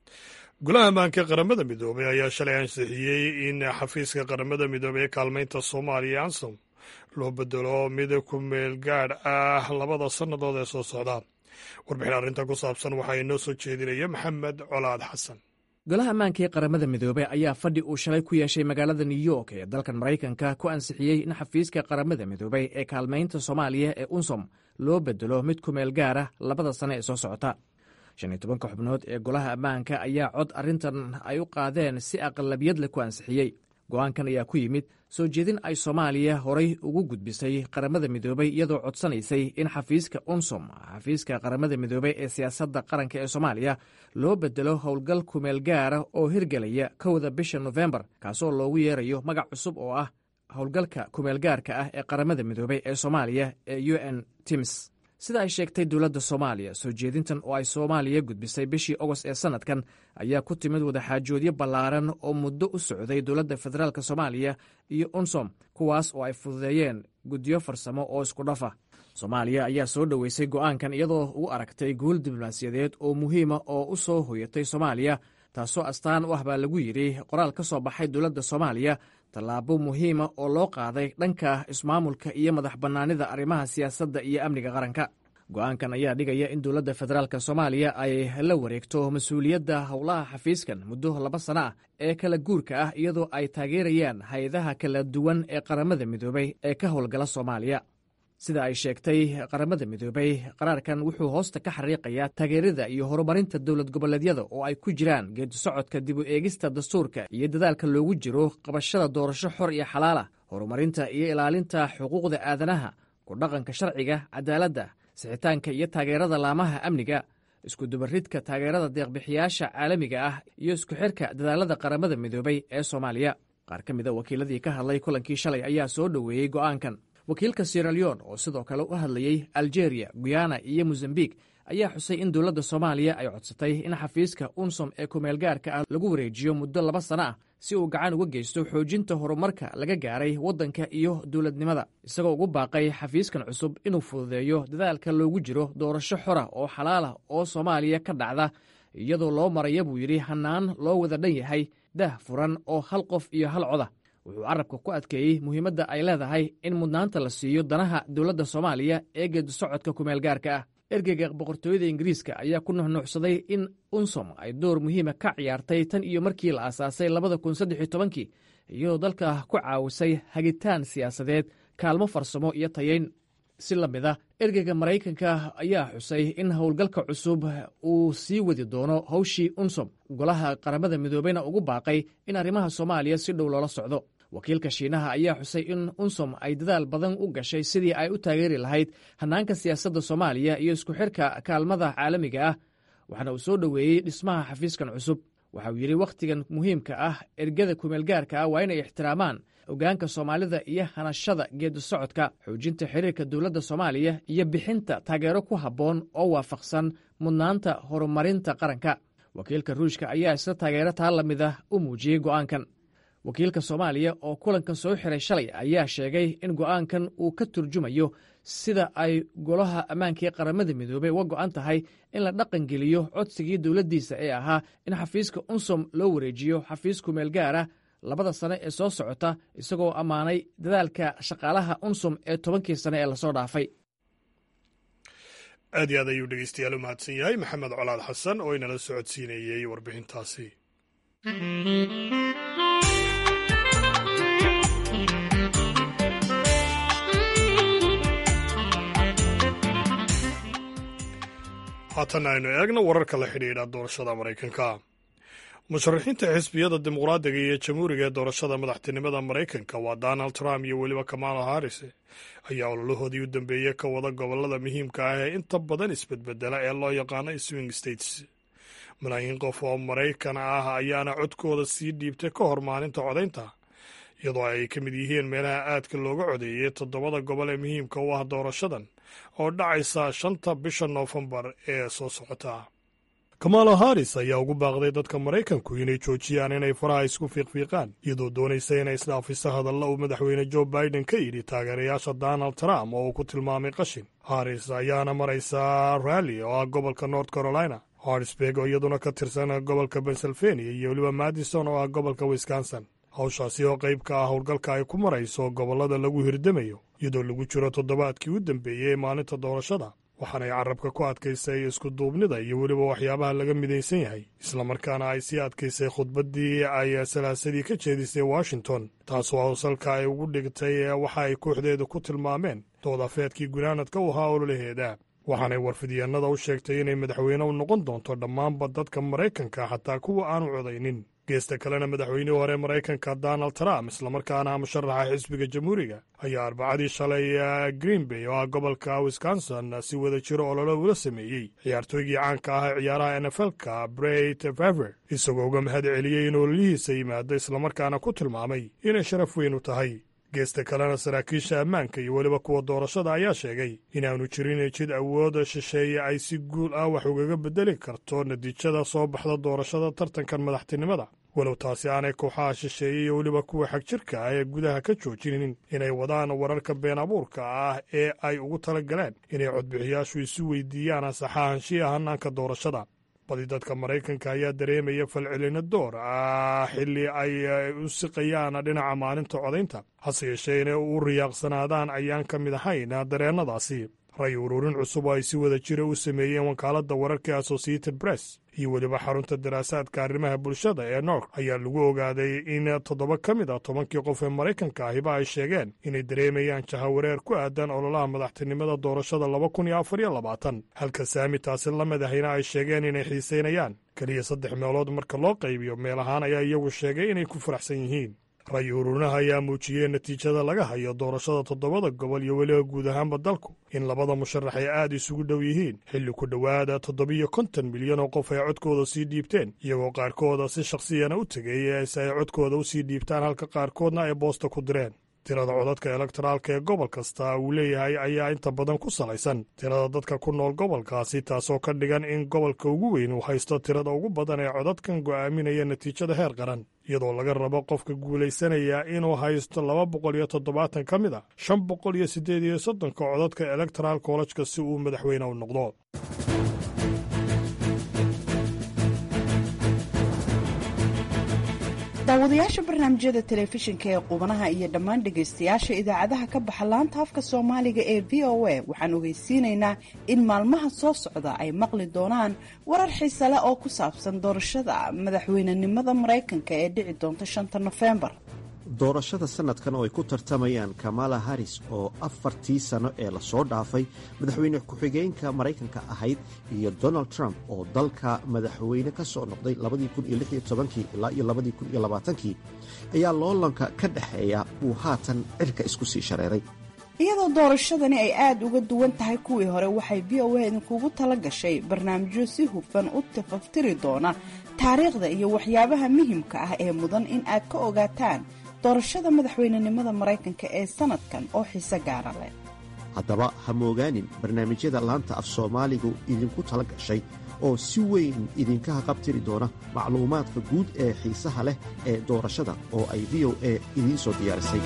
[SPEAKER 1] golaha ammaanka qaramada midoobay ayaa shalay ansixiyey in xafiiska qaramada midoobey ee kaalmaynta soomaaliya ansom loo bedelo mid ku meel gaadh ah labada sannadood ee soo socda warbixin arrintan ku saabsan waxaa inoo soo jeedinaya maxamed colaad xasan
[SPEAKER 14] golaha ammaanka ee qaramada midoobey ayaa fadhi uu shalay ku yeeshay magaalada new york ee dalkan maraykanka ku ansixiyey in xafiiska qaramada midoobey ee kaalmaynta soomaaliya ee unsom loo bedelo mid ku meel gaara labada sane ee soo socota shan iyo tobanka xubnood ee golaha ammaanka ayaa cod arrintan ay u qaadeen si aqlabiyad leh ku ansixiyey go'aankan ayaa ku yimid soo jeedin ay soomaaliya horay ugu gudbisay qaramada midoobey iyadoo codsanaysay in xafiiska unsom xafiiska qaramada midoobey ee siyaasadda qaranka ee soomaaliya loo bedelo howlgal kumeel gaara oo hirgelaya kowda bisha nofembar kaasoo loogu yeerayo magac cusub oo ah howlgalka kumeelgaarka ah ee qaramada midoobey ee soomaaliya ee u n tims sida ay sheegtay dowladda soomaaliya soo jeedintan oo ay soomaaliya gudbisay bishii ogost ee sannadkan ayaa ku timid wadaxaajoodyo ballaaran oo muddo u socday dowladda federaalk soomaaliya iyo unsom kuwaas oo ay fududeeyeen guddiyo farsamo oo isku dhafa soomaaliya ayaa soo dhoweysay go'aankan iyadoo u aragtay guul diblomaasiyadeed oo muhiima oo u soo hoyatay soomaaliya taasoo astaan u ah baa lagu yidhi qoraal ka soo baxay dowladda soomaaliya tallaabo muhiima oo loo qaaday dhanka ismaamulka iyo madax bannaanida arrimaha siyaasadda iyo amniga qaranka go'aankan ayaa dhigaya in dowladda federaalk soomaaliya ay la wareegto mas-uuliyadda howlaha xafiiskan muddo laba sana ah ee kala guurka ah iyadoo ay taageerayaan hay-adaha kala duwan ee qaramada midoobey ee ka howlgala soomaaliya sida ay sheegtay qaramada midoobey qaraarkan wuxuu hoosta ka xariiqayaa taageerada iyo horumarinta dowlad goboleedyada oo ay ku jiraan geedi socodka dib u eegista dastuurka iyo dadaalka loogu jiro qabashada doorasho xor iyo xalaala horumarinta iyo ilaalinta xuquuqda aadanaha ku dhaqanka sharciga cadaaladda sixitaanka iyo taageerada laamaha amniga iskudubaridka taageerada deeqbixiyaasha caalamiga ah iyo isku xirka dadaalada qaramada midoobey ee soomaaliya qaar ka mida wakiiladii ka hadlay kulankii shalay ayaa soo dhoweeyey go'aankan wakiilka sieraleon oo sidoo kale u hadlayey algeria guyana iyo mozambik ayaa xusay in dowladda soomaaliya ay codsatay in xafiiska unsom ee kumeelgaarka ah lagu wareejiyo muddo laba sana ah si uu gacan uga geysto xoojinta horumarka laga gaaray waddanka iyo dowladnimada isagoo ugu baaqay xafiiskan cusub inuu fududeeyo dadaalka loogu jiro doorasho xora oo xalaalah oo soomaaliya ka dhacda iyadoo loo maraya buu yidhi hannaan loo wada dhan yahay dah furan oo hal qof iyo hal coda wuxuu carabka ku adkeeyey muhiimadda ay leedahay in mudnaanta la siiyo danaha dowladda soomaaliya ee geedi socodka kumeelgaarka ah ergeyga boqortooyada ingiriiska ayaa ku nuxnuuxsaday in unsom ay door muhiima ka ciyaartay tan iyo markii la aasaasay labada kun saddex iyo tobankii iyadoo dalka ku caawisay hagitaan siyaasadeed kaalmo farsamo iyo tayeyn si la mid a ergeyga maraykanka ayaa xusay in howlgalka cusub uu sii wadi doono howshii unsom golaha qaramada midoobeyna ugu baaqay in arrimaha soomaaliya si dhow loola socdo wakiilka shiinaha ayaa xusay in unsom ay dadaal badan u gashay sidii ay u taageeri lahayd hannaanka siyaasadda soomaaliya iyo isku xirka kaalmada caalamiga ah waxaana uu soo dhoweeyey dhismaha xafiiskan cusub waxa uu yidhi wakhtigan muhiimka ah ergada kumeelgaarka ah waa inay ixtiraamaan ogaanka soomaalida iyo hanashada geedi socodka xoojinta xiriirka dowladda soomaaliya iyo bixinta taageero ku habboon oo waafaqsan mudnaanta horumarinta qaranka wakiilka ruushka ayaa isla taageero taa la mid ah u muujiyey go'aankan wakiilka soomaaliya oo kulankan soo xiray shalay ayaa sheegay in go'aankan uu ka turjumayo sida ay golaha ammaanka ee qaramada midoobey uga go'an tahay in la dhaqangeliyo codsigii dowladdiisa ee ahaa in xafiiska unsom loo wareejiyo xafiis kumeel gaara labada sane ee soo socota isagoo ammaanay dadaalka shaqaalaha unsom ee tobankii sane ee lasoo dhaafay
[SPEAKER 1] aad iyo aad ayuu dhegeystayaal u mahadsan yahay maxamed colaad xasan oo inala socodsiinayey warbixintaasi haatan aynu eegno wararka la xidhiidha doorashada maraykanka musharaxiinta xisbiyada dimuqraadiga iyo jamhuuriga ee doorashada madaxtinimada maraykanka waa donald trump iyo weliba kamala harris ayaa ololahoodii u dambeeyey ka wada gobolada muhiimka ah ee inta badan isbedbedela ee loo yaqaano swing states malaayiin qof oo maraykan ah ayaana codkooda sii dhiibtay ka hor maalinta codaynta iyadoo ay ka mid yihiin meelaha aadka looga codeeyey toddobada gobol ee muhiimka u ah doorashadan oo dhacaysa shanta bisha noofembar ee soo socota kamala haris ayaa ugu baaqday dadka maraykanku inay joojiyaan inay faraha isku fiiqfiiqaan iyadoo doonaysa inay isdhaafiso hadalla uu madaxweyne jo biden ka yidhi taageerayaasha donald trump oo uu ku tilmaamay qashin haris ayaana maraysaa ralli oo ah gobolka north carolina harrisburg oo iyaduna ka tirsan gobolka pennsylvania iyo weliba madison oo ah gobolka wisconsin hawshaasi oo qayb ka ah howlgalka ay ku marayso gobollada lagu hirdamayo iyadoo lagu jiro toddobaadkii u dambeeyey ee maalinta doorashada waxaanay carabka ku adkaysay isku duubnida iyo weliba waxyaabaha laga midaysan yahay islamarkaana ay sii adkaysay khudbaddii ay salaasadii ka jeedisay washington taasoo howsalka ay ugu dhigtay waxa ay kooxdeeda ku tilmaameen doodafeedkii gunaanadka u ahaa ololaheeda waxaanay warfidyaennada u sheegtay inay madaxweyne u noqon doonto dhammaanba dadka maraykanka xataa kuwa aanu codaynin geesta kalena madaxweynihii hore maraykanka donald trump islamarkaana musharaxa xisbiga jamhuuriga ayaa arbacadii shalay green bay oo ah gobolka wisconsin si wada jiro ololo ula sameeyey ciyaartooygii caanka ah ee ciyaaraha nflka bret faver isagoo uga mahad celiyey in ololihiisa yimaado islamarkaana ku tilmaamay inay sharaf weyn u tahay geesta kalena saraakiisha ammaanka iyo weliba kuwa doorashada ayaa sheegay inaanu jirin jid awood shisheeye ay si guul ah wax ugaga beddeli karto natiijada soo baxda doorashada tartankan madaxtinimada walow taasi aanay kooxaha shisheeye iyo weliba kuwa xagjirka ah ee gudaha ka joojinin inay wadaan wararka been abuurka ah ee ay ugu tala galeen inay codbixiyaashu isu weydiiyaan ansaxaanshiya hanaanka doorashada badi dadka maraykanka ayaa dareemaya falcelino door ah xilli ay u siqayaan dhinaca maalinta codaynta hase yeeshee inay u riyaaqsanaadaan ayaan ka mid ahayn dareennadaasi ray ururin cusub oo ay si wada jira u sameeyeen wakaaladda wararka associated press iyo weliba xarunta daraasaadka arrimaha bulshada ee nork ayaa lagu ogaaday in toddoba ka mid a tobankii qof ee maraykanka ahiba ay sheegeen inay dareemayaan jahawareer ku aadan ololaha madaxtinimada doorashada laba kun iyo afar iyo labaatan halka saami taasi la mid ahina ay sheegeen inay xiisaynayaan keliya saddex meelood marka loo qaybiyo meel ahaan ayaa iyagu sheegay inay ku faraxsan yihiin ray ururinaha ayaa muujiyey natiijada laga hayo doorashada toddobada gobol iyo weliba guud ahaanba dalku in labada musharax ay aad isugu dhow yihiin xilli ku dhowaada toddobiyo konton milyan oo qof ay codkooda sii dhiibteen iyagoo qaarkooda si shakhsiyana u tegay si ay codkooda u sii dhiibtaan halka qaarkoodna ay boosta ku direen tirada codadka elektoraalka ee gobol kasta uu leeyahay ayaa inta badan ku salaysan tirada dadka ku nool gobolkaasi taasoo ka dhigan in gobolka ugu weyn uu haysto tirada ugu badan ee codadkan go'aaminaya natiijada heer qaran iyadoo laga rabo qofka guulaysanaya inuu haysto laba boqol iyo toddobaatan ka mid a shan boqol iyo siddeed iyo soddonka codadka electoral collejka si uu madaxweyne u noqdo
[SPEAKER 15] daawadayaasha barnaamijyada telefishinka ee qubanaha iyo dhammaan dhegaystayaasha idaacadaha ka baxa laanta afka soomaaliga ee v o a waxaan ogeysiinaynaa in maalmaha soo socda ay maqli doonaan warar xiise leh oo ku saabsan doorashada madaxweynenimada maraykanka ee dhici doonta shanta nofembar
[SPEAKER 16] doorashada sanadkan oo ay ku tartamayaan kamala haris oo afartii sano ee lasoo dhaafay madaxweyne ku-xigeenka maraykanka ahayd iyo donald trump oo dalka madaxweyne ka soo noqday ilaa iyo kii ayaa loolanka ka dhexeeya uu haatan cirka isku sii shareeray
[SPEAKER 15] iyadoo doorashadani ay aada uga duwan tahay kuwii hore waxay v o a idinkugu tala gashay barnaamijyo si hufan u tafaftiri doona taariikhda iyo waxyaabaha muhimka ah ee mudan in aad ka ogaataan doorashada madaxweynenimada maraykanka ee sanadkan oo xiise gaara leh
[SPEAKER 16] haddaba ha moogaanin barnaamijyada laanta af soomaaligu idinku tala gashay oo si weyn idinka haqabtiri doona macluumaadka guud ee xiisaha leh ee doorashada oo ay v o a idiin soo diyaarisay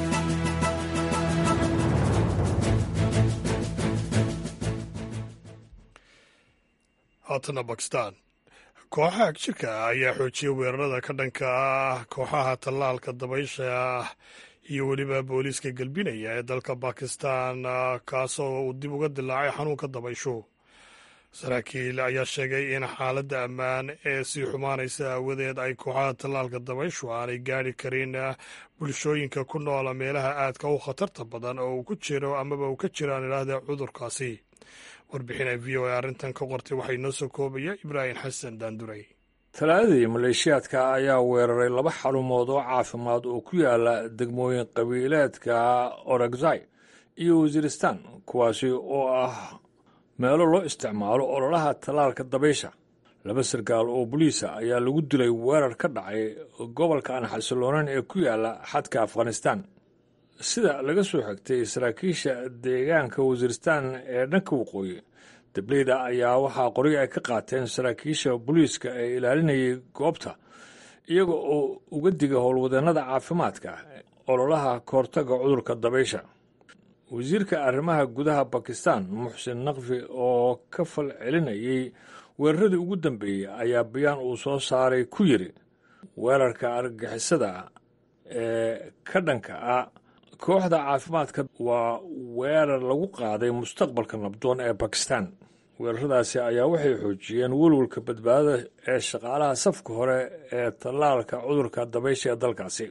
[SPEAKER 1] haatana bakistan kooxaha agjirka ayaa xoojiyay weerarada ka dhanka ah kooxaha tallaalka dabaysha ah iyo weliba booliiska galbinaya ee dalka bakistan kaasoo uu dib uga dilaacay xanuunka dabaysho saraakiil ayaa sheegay in xaaladda ammaan ee sii xumaanaysa aawadeed ay kooxaha tallaalka dabayshu aanay gaadhi karin bulshooyinka ku noola meelaha aadka u khatarta badan oo uu ku jiro amaba uu ka jiraan idhaahda cudurkaasi warbixin ay v o a arrintan ka qortay waxaa inoo soo koobaya ibraahim xasan daanduray
[SPEAKER 17] talaadadii maleeshiyaadka ayaa weeraray laba xarumood oo caafimaad oo ku yaala degmooyin qabiileedka oragzai iyo wasiiristan kuwaasi oo ah meelo loo isticmaalo ololaha tallaalka dabaysha laba sarkaal oo boliisa ayaa lagu dilay weerar ka dhacay gobolka aan xasiloonayn ee ku yaala xadka afghanistan sida laga soo xigtay saraakiisha deegaanka wasiiristan ee dhanka waqooyi dableyda ayaa waxaa qoriga ay ka qaateen saraakiisha booliiska ee ilaalinayay goobta iyaga oo uga diga howlwadeennada caafimaadka ololaha kahortaga cudurka dabaysha wasiirka arrimaha gudaha bakistan muxsin naqfi oo ka fal celinayay weeraradii ugu dambeeyey ayaa bayaan uu soo saaray ku yidhi weerarka argagixisada ee ka dhanka ah kooxda caafimaadka waa weerar lagu qaaday mustaqbalka nabdoon ee bakistan weeraradaasi ayaa waxay xoojiyeen welwalka badbaadada ee shaqaalaha safka hore ee tallaalka cudurka dabaysha ee dalkaasi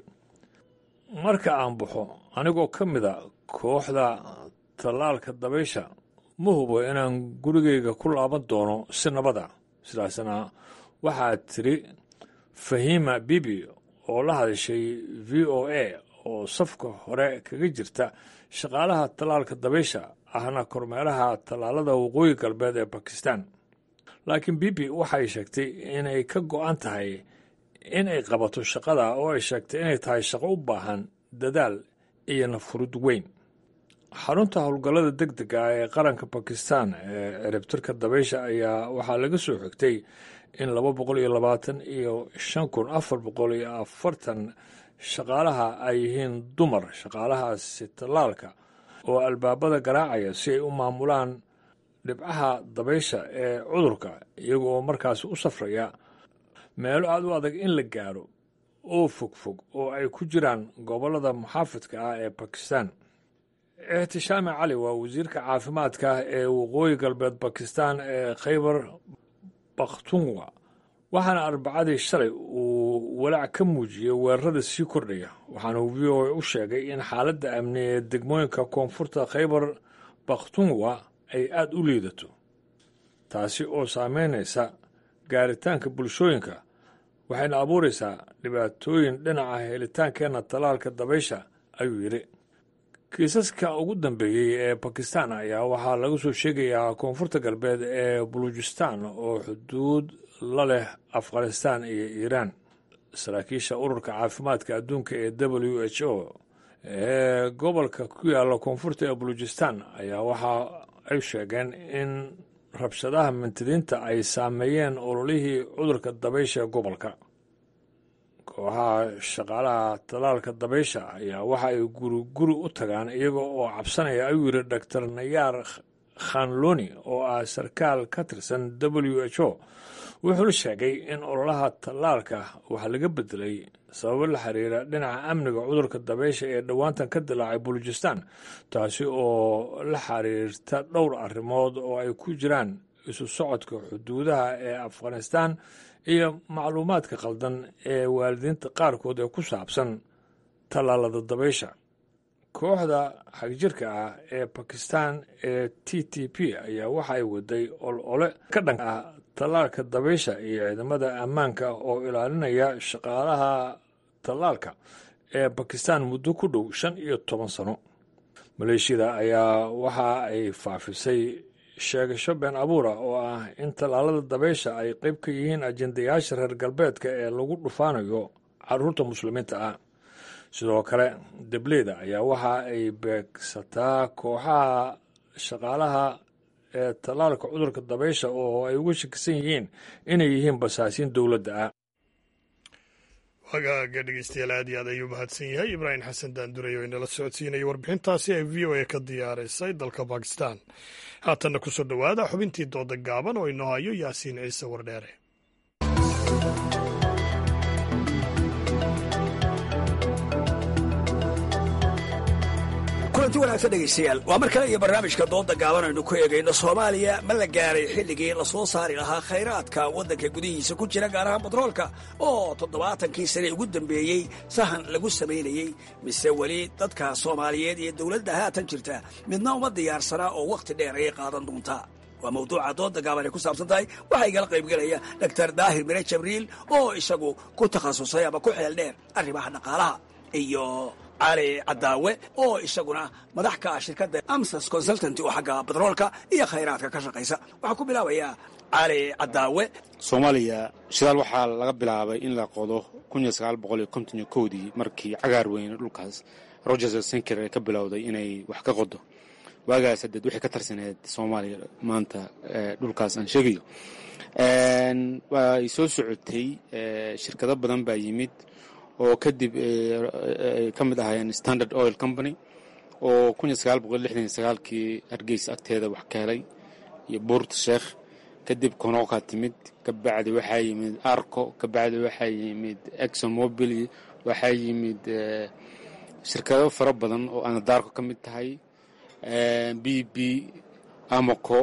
[SPEAKER 17] marka aan baxo anigoo ka mida kooxda tallaalka dabaysha ma hubo inaan gurigayga ku laaban doono si nabada sidaasna waxaa tiri fahima bibi oo la hadashay v o a oo safka hore kaga jirta shaqaalaha tallaalka dabaysha ahna kormeeraha tallaalada waqooyi galbeed ee bakistan laakiin bibi waxay sheegtay inay ka go'an tahay in ay qabato shaqada oo ay sheegtay inay tahay shaqo u baahan dadaal iyo nafurud weyn xarunta howlgallada deg dega ee qaranka bakistan ee ciribtirka dabaysha ayaa waxaa laga soo xigtay in laba boqol iyo labaatan iyo shan kun afar boqol iyo afartan shaqaalaha ay yihiin dumar shaqaalahaasi tallaalka oo albaabada garaacaya si ay u maamulaan dhibcaha dabaysha ee cudurka iyaga oo markaasi u safraya meelo aad u adag in la gaaro oo fogfog oo ay ku jiraan gobollada muxaafidka ah ee bakistan ixtishaami cali waa wasiirka caafimaadka ee waqooyi galbeed bakistan ee khaybar bakhtunwa waxaana arbacadii shalay uu walaac ka muujiyey weerarada sii kordhaya waxaana uu v o a u sheegay in xaaladda amni ee degmooyinka koonfurta khaybar bakhtunwa ay aada u liidato taasi oo saameynaysa gaaritaanka bulshooyinka waxayna abuuraysaa dhibaatooyin dhinaca helitaankeenna tallaalka dabaysha ayuu yidhi kiisaska ugu dambeeyey ee bakistan ayaa waxaa laga soo sheegayaa koonfurta galbeed ee bulujistan oo xuduud la leh afghanistan iyo iiraan saraakiisha ururka caafimaadka adduunka ee w h o ee gobolka ku yaalla koonfurta ee bulujistan ayaa waxa ay sheegeen in rabshadaha mintidiinta ay saameeyeen ololihii cudurka dabaysha ee gobolka kooxaha shaqaalaha tallaalka dabaysha ayaa waxa ay guri guri u tagaan iyaga oo cabsanaya ayuu yidhi doctor nayaar khanloni oo ah sarkaal ka tirsan w h o wuxuu sheegay in ololaha tallaalka waxa laga bedelay sababo la xiriira dhinaca amniga cudurka dabaysha ee dhowaantan ka dilaacay bulujistan taasi oo la xiriirta dhowr arrimood oo ay ku jiraan isu socodka xuduudaha ee afghanistan iyo macluumaadka khaldan ee waalidiinta qaarkood ee ku saabsan tallaalada dabaysha kooxda xagjirka ah ee bakistan ee t t p ayaa waxa ay waday olole ka dhan ah tallaalka dabaysha iyo ciidamada ammaanka oo ilaalinaya shaqaalaha tallaalka ee bakistan muddo ku dhow shan iyo toban sano maleeshiyada ayaa waxa ay faafisay sheegasho been abuura oo ah in tallaalada dabaysha ay qayb ka yihiin ajendayaasha reer galbeedka ee lagu dhufaanayo caruurta muslimiinta ah sidoo kale debleyda ayaa waxa ay beegsataa kooxaha shaqaalaha ee tallaalka cudurka dabaysha oo ay uga shakisan yihiin inay yihiin basaasiin dowladda ah
[SPEAKER 1] wagaaga dhegeystayaal aad iyo aad ayuu mahadsan yahay ibraahim xasan daanduray oo inala socodsiinaya warbixintaasi ay v o a ka diyaarisay dalka bakistan haatanna ku soo dhowaada xubintii dooda gaaban oo inoo hayo yaasiin ciise wardheere
[SPEAKER 18] kulanti wanaagsan dhegaystayaal waa mar kale iyo barnaamijka dooda gaaban aynu ku eegayno soomaaliya ma la gaaray xilligii la soo saari lahaa khayraadka waddanka gudihiisa ku jira gaar ahaan batroolka oo toddobaatankii sane ugu dambeeyey sahan lagu samaynayey mise weli dadka soomaaliyeed iyo dowladda haatan jirta midna uma diyaarsanaa oo wakhti dheer ayay qaadan doontaa waa mawduuca dooda gaaban ay ku saabsan tahay waxaa igala qaybgelaya doctor daahir mire jabriil oo isagu ku takhasusay ama ku xeel dheer arrimaha dhaqaalaha iyo cali cadaawe oo isaguna madax ka ah shirkadda amsas consultanty oo xagga batroolka iyo khayraadka ka shaqaysa waxaan ku bilaabayaa cali cadaawe
[SPEAKER 19] soomaaliya shidaal waxaa laga bilaabay in la qodo dii markii cagaar weyne dhulkaas rogers senker ee ka bilowday inay wax ka qodo waagaas hadeed waxay ka tarsaneed soomaaliya maanta dhulkaas aan sheegayo way soo socotay shirkado badan baa yimid oo kadib ay ka mid ahaayeen standard oil company oo kii hargeysa agteeda wax ka helay iyo buurt sheekh kadib konoka timid kabacdi waxaa yimid arco kabacdi waxaa yimid exon mobil waxaa yimid shirkado fara badan oo anadarko ka mid tahay b b amoco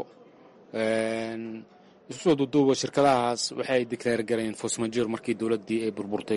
[SPEAKER 19] isu soo duuduuba shirkadahaas waxay declaar gareen fosmajor markii dowladdii ay burburtay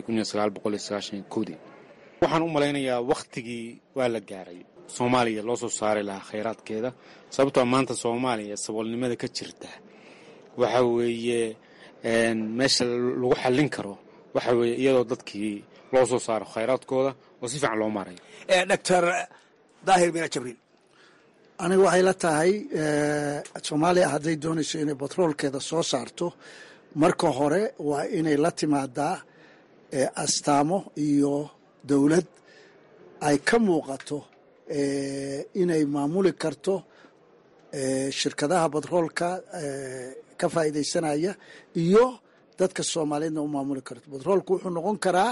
[SPEAKER 19] dii waxaan u malaynayaa wakhtigii waa la gaaray soomaaliya loo soo saari lahaa khayraadkeeda sababtoo maanta soomaaliya saboolnimada ka jirta waxa weeye meesha lagu xallin karo waxa weeye iyadoo dadkii loo soo saaro khayraadkooda oo si fiican loo maarayo
[SPEAKER 18] doctor daahir mina jabriil
[SPEAKER 20] aniga waxay la tahay soomaaliya hadday doonayso inay batroolkeeda soo saarto marka hore waa inay la timaadaa astaamo iyo dowlad ay ka muuqato inay maamuli karto shirkadaha batroolka ka faa'iidaysanaya iyo dadka soomaaliyeedna u maamuli karto batroolku wuxuu noqon karaa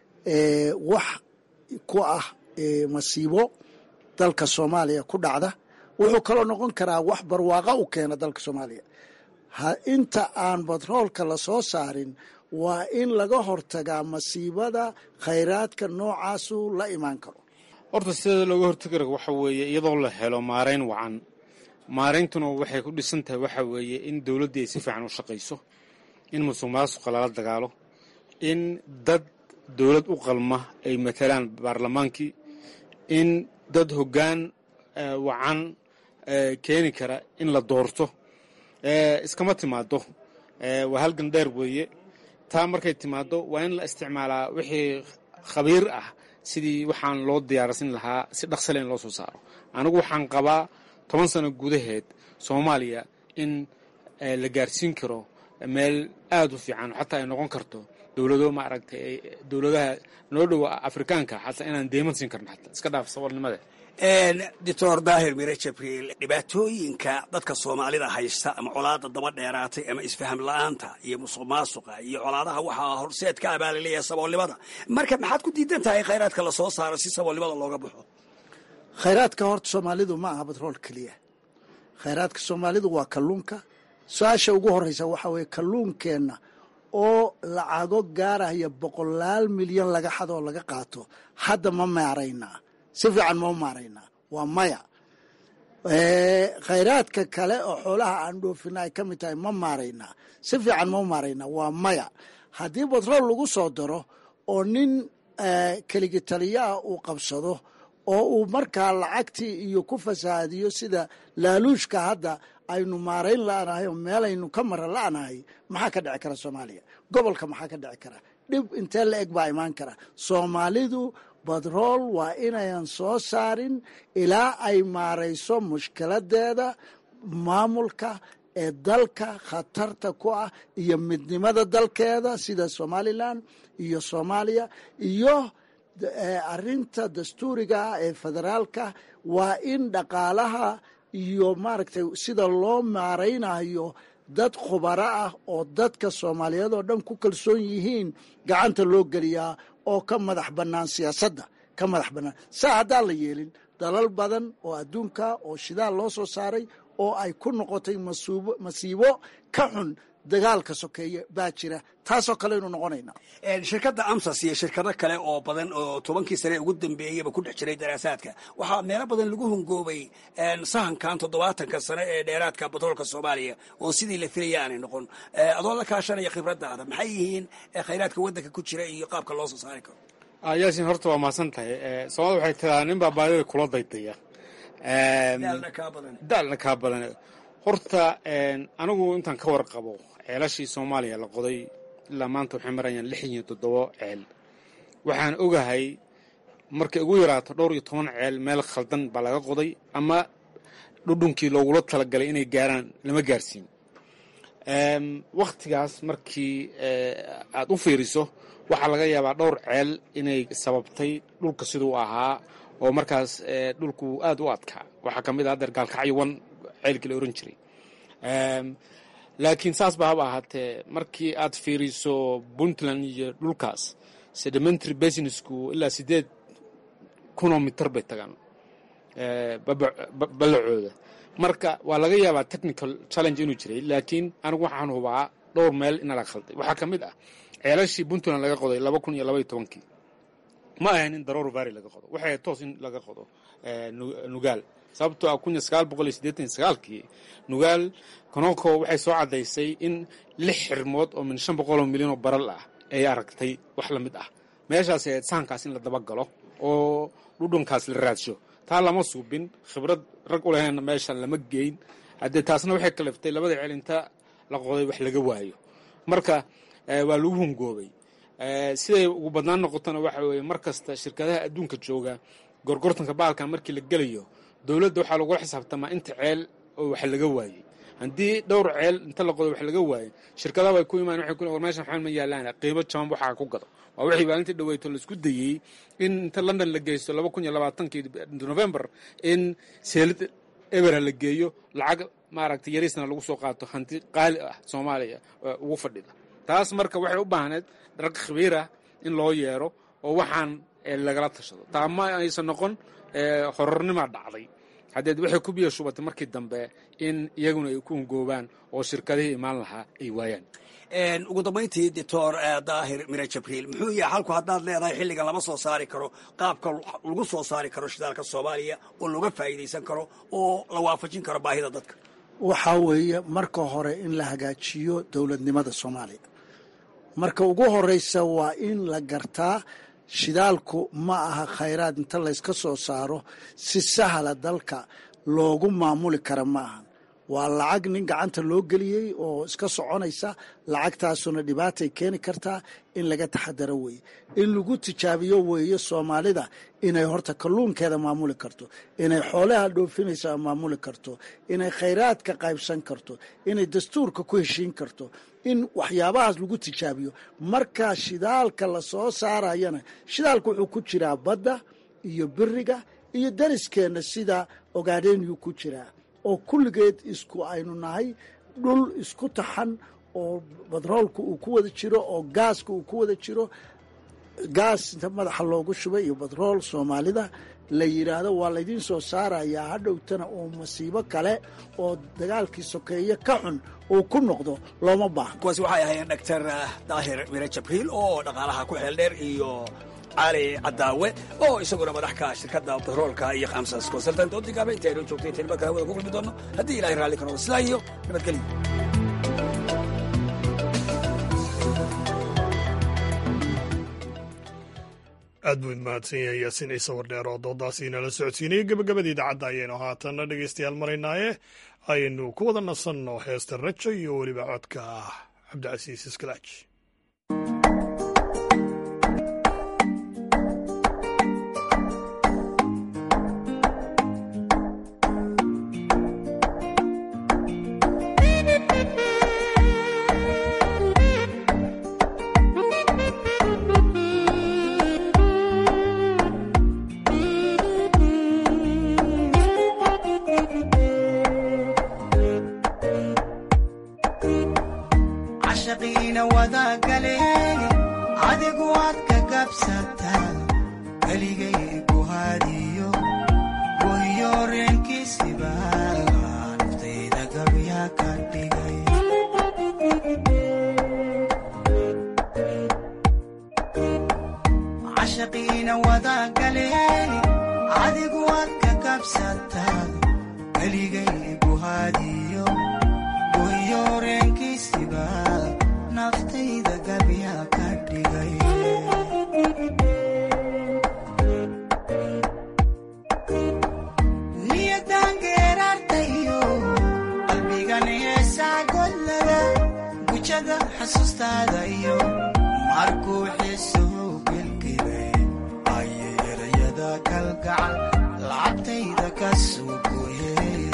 [SPEAKER 20] wax ku ah masiibo dalka soomaaliya ku dhacda wuxuu kaloo noqon karaa wax barwaaqa u keena dalka soomaaliya inta aan batroolka la soo saarin waa in laga hortagaa masiibada khayraadka noocaasu la imaan karo
[SPEAKER 19] horta sida looga hortagi karo waxa weeye iyadoo la helo maarayn wacan maarayntuna waxay ku dhisan tahay waxa weeye in dowladdii ay si fiican u shaqayso in musuq maasuqa lala dagaalo in dad dowlad u qalma ay matalaan baarlamaankii in dad hoggaan wacan keeni kara in la doorto iskama timaado waa halgan dheer weeye taa markay timaado waa in la isticmaalaa wixii khabiir ah sidii waxaan loo diyaarsan lahaa si dhaqsale in loo soo saaro anigu waxaan qabaa toban sano gudaheed soomaaliya in la gaarsiin karo meel aada u fiican xataa ay noqon karto dowlado maaragtay dowladaha noo dhowa afrikaanka xataa inaan deeman siin karno xataa iska dhaaf saboolnimada
[SPEAKER 18] doctor daahir mire jabriil dhibaatooyinka dadka soomaalida haysta ama colaada daba dheeraatay ama isfaham la-aanta iyo musuq maasuqa iyo colaadaha waxaa horseed ka abaalaleeyaha saboolnimada marka maxaad ku diidan tahay khayraadka lasoo saaro si saboolnimada looga baxo
[SPEAKER 20] khayraadka horta soomaalidu ma aha batrool keliya khayraadka soomaalidu waa kalluunka su-aasha ugu horeysa waxaa weeye kalluunkeenna oo lacago gaaraya boqolaal milyan laga xadoo laga qaato hadda ma maaraynaa si fiican ma maaraynaa waa maya khayraadka kale oo xoolaha aan dhoofina ay ka mid tahay ma maaraynaa si fiican ma maaraynaa waa maya haddii batrool lagu soo daro oo nin keligi taliyaah uu qabsado oo uu markaa lacagtii iyo ku fasahaadiyo sida laaluushka hadda aynu maarayn la'nahay oo meelaynu ka mara la'nahay maxaa ka dhici kara soomaaliya gobolka maxaa ka dhici kara dhib intee la eg baa imaan kara soomaalidu batrool waa inayan soo saarin ilaa ay maarayso mushkiladeeda maamulka ee dalka khatarta ku ah iyo midnimada dalkeeda sida somalilan iyo soomaaliya iyo arinta dastuuriga ah ee federaalka waa in dhaqaalaha iyo maaragtay sida loo maaraynayo dad khubaro ah oo dadka soomaaliyeed oo dhan ku kalsoon yihiin gacanta loo geliyaa oo ka madax bannaan siyaasadda ka madax bannaan saa haddaan la yeelin dalal badan oo adduunka oo shidaal loo soo saaray oo ay ku noqotay masuubo masiibo ka xun dagaalka sokeeye baa jira taasoo kaleynu noqonaynaa
[SPEAKER 18] shirkadda amsas iyo shirkado kale oo badan oo tobankii sane ugu dambeeyaba ku dhex jiray daraasaadka waxaa meelo badan lagu hungoobay sahankan toddobaatanka sane ee dheeraadka batroolka soomaaliya oo sidii la filaya aanay noqon adoo la kaashanaya khibradaada maxay yihiin khayraadka waddanka ku jira iyo qaabka loo soo saari karo
[SPEAKER 19] yaasin horta waa mahadsan tahay soomaalida waxay tiraa nin baa baadida kula daydaya
[SPEAKER 18] daalna kaa badan
[SPEAKER 19] daalna kaa badan horta anigu intaan ka warqabo ceelashii soomaaliya la qoday ilaa maanta waxay marayaan lix iyo toddobo ceel waxaan ogahay markay ugu yaraato dhowr iyo toban ceel meel khaldan baa laga qoday ama dhudhunkii loogula talagalay inay gaaraan lama gaarsiin wakhtigaas markii aad u fiiriso waxaa laga yaabaa dhowr ceel inay sababtay dhulka siduu ahaa oo markaas dhulku aad u adkaa waxaa ka mid ah adeer gaalkacyo wan ceelkii la oran jiray laakiin saas ba haba ahaatee markii aad fiiriso puntland iyo dhulkaas sedimentary businessku ilaa sideed kunoo mitar bay tagaan ballacooda marka waa laga yaabaa technical challenge inuu jiray laakiin anigu waxaan hubaa dhowr meel ina la khalday waxaa ka mid ah ceelashii puntland laga qoday laba kun iyo laba iyo tobankii ma ahayn in daroor vary laga qodo waxay ahayd toos in laga qodo nugaal sababtoo ah kun iyo sagaal boqol iyo siddeetan iyo sagaalkii nugaal konoko waxay soo caddaysay in lix xirmood oo min shan boqol oo milyan oo baral ah ay aragtay wax la mid ah meeshaas ahayd sahankaas in la dabagalo oo dhudhunkaas la raadsho taa lama suubin khibrad rag u lahaynna meeshan lama geyn haddee taasna waxay kaliftay labada ceel inta la qoday wax laga waayo marka waa lagu hungoobay siday ugu badnaan noqotona waxa weeye mar kasta shirkadaha adduunka jooga gorgortanka baalkan markii la gelayo dowladda waxaa lagula xisaabtamaa inta ceel oo wax laga waayey haddii dhowr ceel inta la qodo wax laga waayey shirkadaha way ku imaan waxay ku war meeshan waxaan ma yaalaan qiimo jaban waxaa ku gado waa wixii maalintii dhaweyto laisku dayey in inta london la geysto laba kun iyo labaatankii november in seelid ebera la geeyo lacag maaragtay yariisna lagu soo qaato hanti qaali ah soomaaliya ugu fadhida taas marka waxay u baahneed rag khabiirah in loo yeero oo waxaan lagala tashado taa ma aysan noqon horornimaa dhacday haddeed waxay ku biyo shubatay markii dambe in iyaguna ay ku ungoobaan oo shirkadihii imaan lahaa ay waayaan
[SPEAKER 18] ugu dambayntii doctor daahir mire jabriil muxuu yahay halku haddaad leedahay xilligan lama soo saari karo qaabka lagu soo saari karo shidaalka soomaaliya oo looga faa'iidaysan karo oo la waafajin karo baahida dadka
[SPEAKER 20] waxaa weeye marka hore in la hagaajiyo dowladnimada soomaaliya marka ugu horeysa waa in la gartaa shidaalku ma aha khayraad inta layska soo saaro si sahla dalka loogu maamuli kara ma aha waa lacag nin gacanta loo geliyey oo iska soconaysa lacagtaasuna dhibaatay keeni kartaa in laga taxadaro weeye in lagu tijaabiyo weeye soomaalida inay horta kalluunkeeda maamuli karto inay xoolaha dhoofinaysa maamuli karto inay khayraadka qaybsan karto inay dastuurka ku heshiin karto in waxyaabahaas lagu tijaabiyo markaa shidaalka la soo saarayana shidaalka wuxuu ku jiraa badda iyo biriga iyo dariskeenna sida ogaadhenyuu ku jiraa oo kulligeed isku aynu nahay dhul isku taxan oo batroolka uu ku wada jiro oo gaaska uu ku wada jiro gaas inta madaxa loogu shubay iyo batrool soomaalida la yidhaahdo waa laydiin soo saarayaa hadhowtana oo masiibo kale oo dagaalkii sokeeye ka xun uu ku noqdo looma baahno
[SPEAKER 18] kuwaasi waxay ahaayeen doctor daahir mire jabriil oo dhaqaalaha ku xeel dheer iyo cali cadaawe oo isaguna madaxka shirkadda batroolka iyo khamsas consultant oo digaaba inta aynu joogtay inta nimanka hawada ku kulmi doono haddii ilahay raalli ka noqdo sidaa iyo nabadgelyo
[SPEAKER 1] aad buu mahadsan yahay yaasiin ciise wardheer oo doodaasi inala socodsiinaya gebagabada idaacadda ayaynu haatanna dhegaystayaal maraynaaye ayaynu ku wada nasanno heesta rajo iyo weliba codka cabdicasiis iskalaaj
[SPEAKER 21] cashaqiina wadagaleen adigu waad ka gabsataa keligay guhaadiyo goyo reenkiisiba naftayda gabyaa ka dhigay cashaqiina wadagaleen adigu waad ka gabsataa keligay guhaadiyo goyo reenkiisiba naftayda gabyaa ka dhigay niyadan geeraartayo qalbi gujada xasuustaada iyo markuu xiisuhu gelgelay ayay erayada kalgacal lacabtayda ka suugoye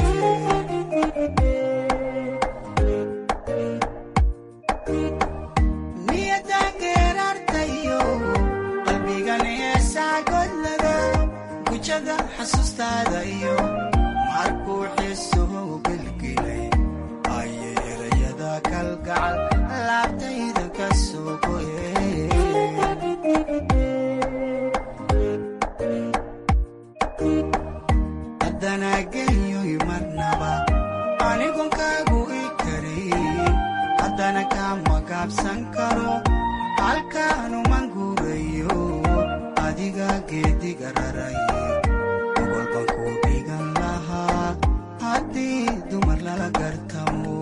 [SPEAKER 21] niyada geerartayo qalbigan heesaa godlada gujada xasuustaada iyo markuu xiisuhu gelgelay ayay erayada kalgacal laabtayda ka suugoye haddana genyoy marnaba anigon kaagu i karin haddana kama gaabsan karo halkaanuman guurayo adiga geediga raraye gobolban ku dhigan lahaa haddii dumar lala gartamo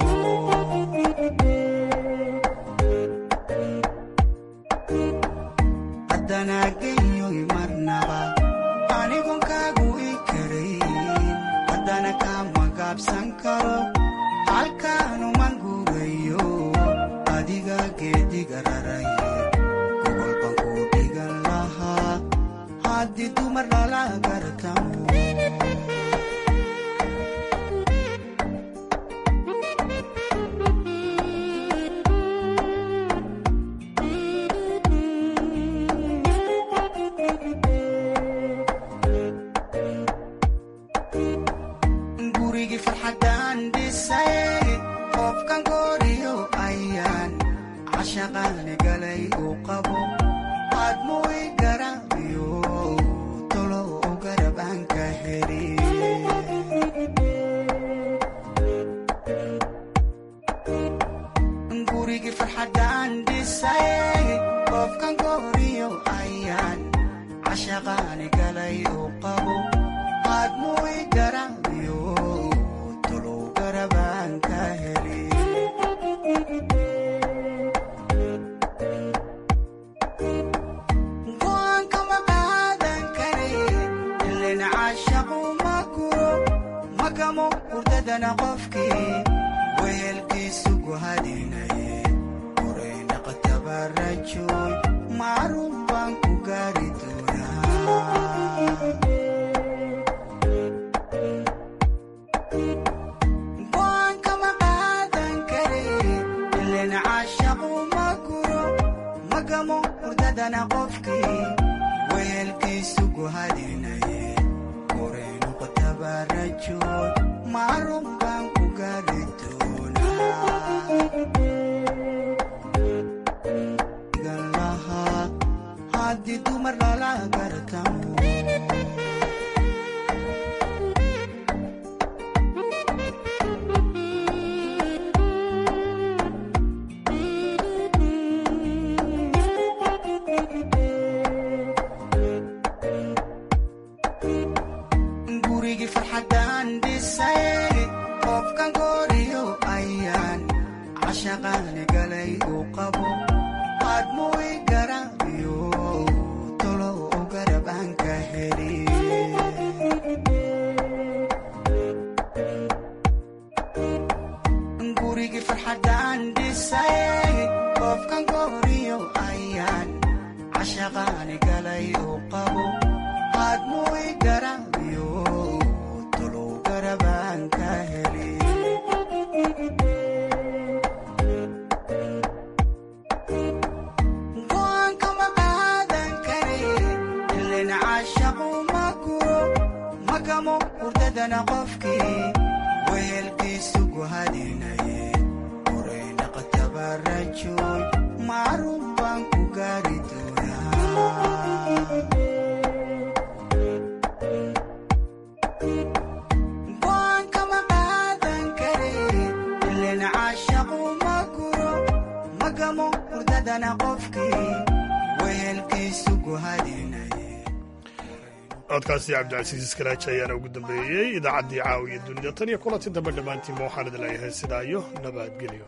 [SPEAKER 21] haddana genyoy marnaba anigon kaagu i karin haddana kama gaabsan karo halkaanuman guurayo adiga geediga raraye gobolban ku dhigan lahaa haddii dumar lala gartamo gurigii farxaddaan dhisay qofkan gooriyo ayaan cashaqaani galay uu qabo aadmuu i garaabiyo tolo u garab aan ka heli gurigii farxaddaan dhisay qofkan gooriyo ayaan cashaqaani galay uu qabo aadmuu i garaabiyo tolow garabaan ka heli go'aan kama qaadan kare ilin caashaqu ma guro magamo hurdadana qofkii wehelkiisu guhadinaye horay naqtabarajoy macruuf baan ku gaari doonaa go'aan kama qaadan kare ilin caashaqu ma guro magamo hurdadana qofkii wehelkiisu guhadinaye horay noqotabarajoy macruuf baan ku gaari doonaa lahaa haddii dumar lala gartamo gurigii farxaddaan dhisay qofkan gooriyo ayaan cashaqaani galay uu qabo aadmuu i garaabiyo tolo u garab aan ka heli gurigii farxaddaan dhisay qofkan gooriyo ayaan cashaqaani galay uu qabo aadmuu i garaabiyo tolow garabaan ka heli go'aan kama qaadan kare ilin caashaqu ma guro magamo hurdadana qofkii wehelkiisu guhadinaye horay naqtabarajoy macruuf baan ku gaari doonaa go'aan kama qaadan kare ilin caashaqu ma guro magamo hurdadana qofkii wehelkiisu guhadinaye
[SPEAKER 1] codkaasi cabdicasiis kalaaji ayaana ugu dambeeyey idaacaddii caawiya dunida tan iyo kulanti dambe dhammaantiinba waxaan idin leeyahay sidaa iyo nabadgelyo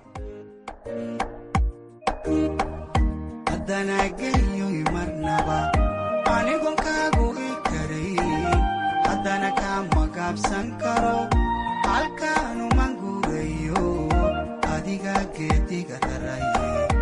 [SPEAKER 21] haddana genyoy marnaba anigon kaagu i karin haddana kama gaabsan karo halkaanuman guurayo adiga geediga raraye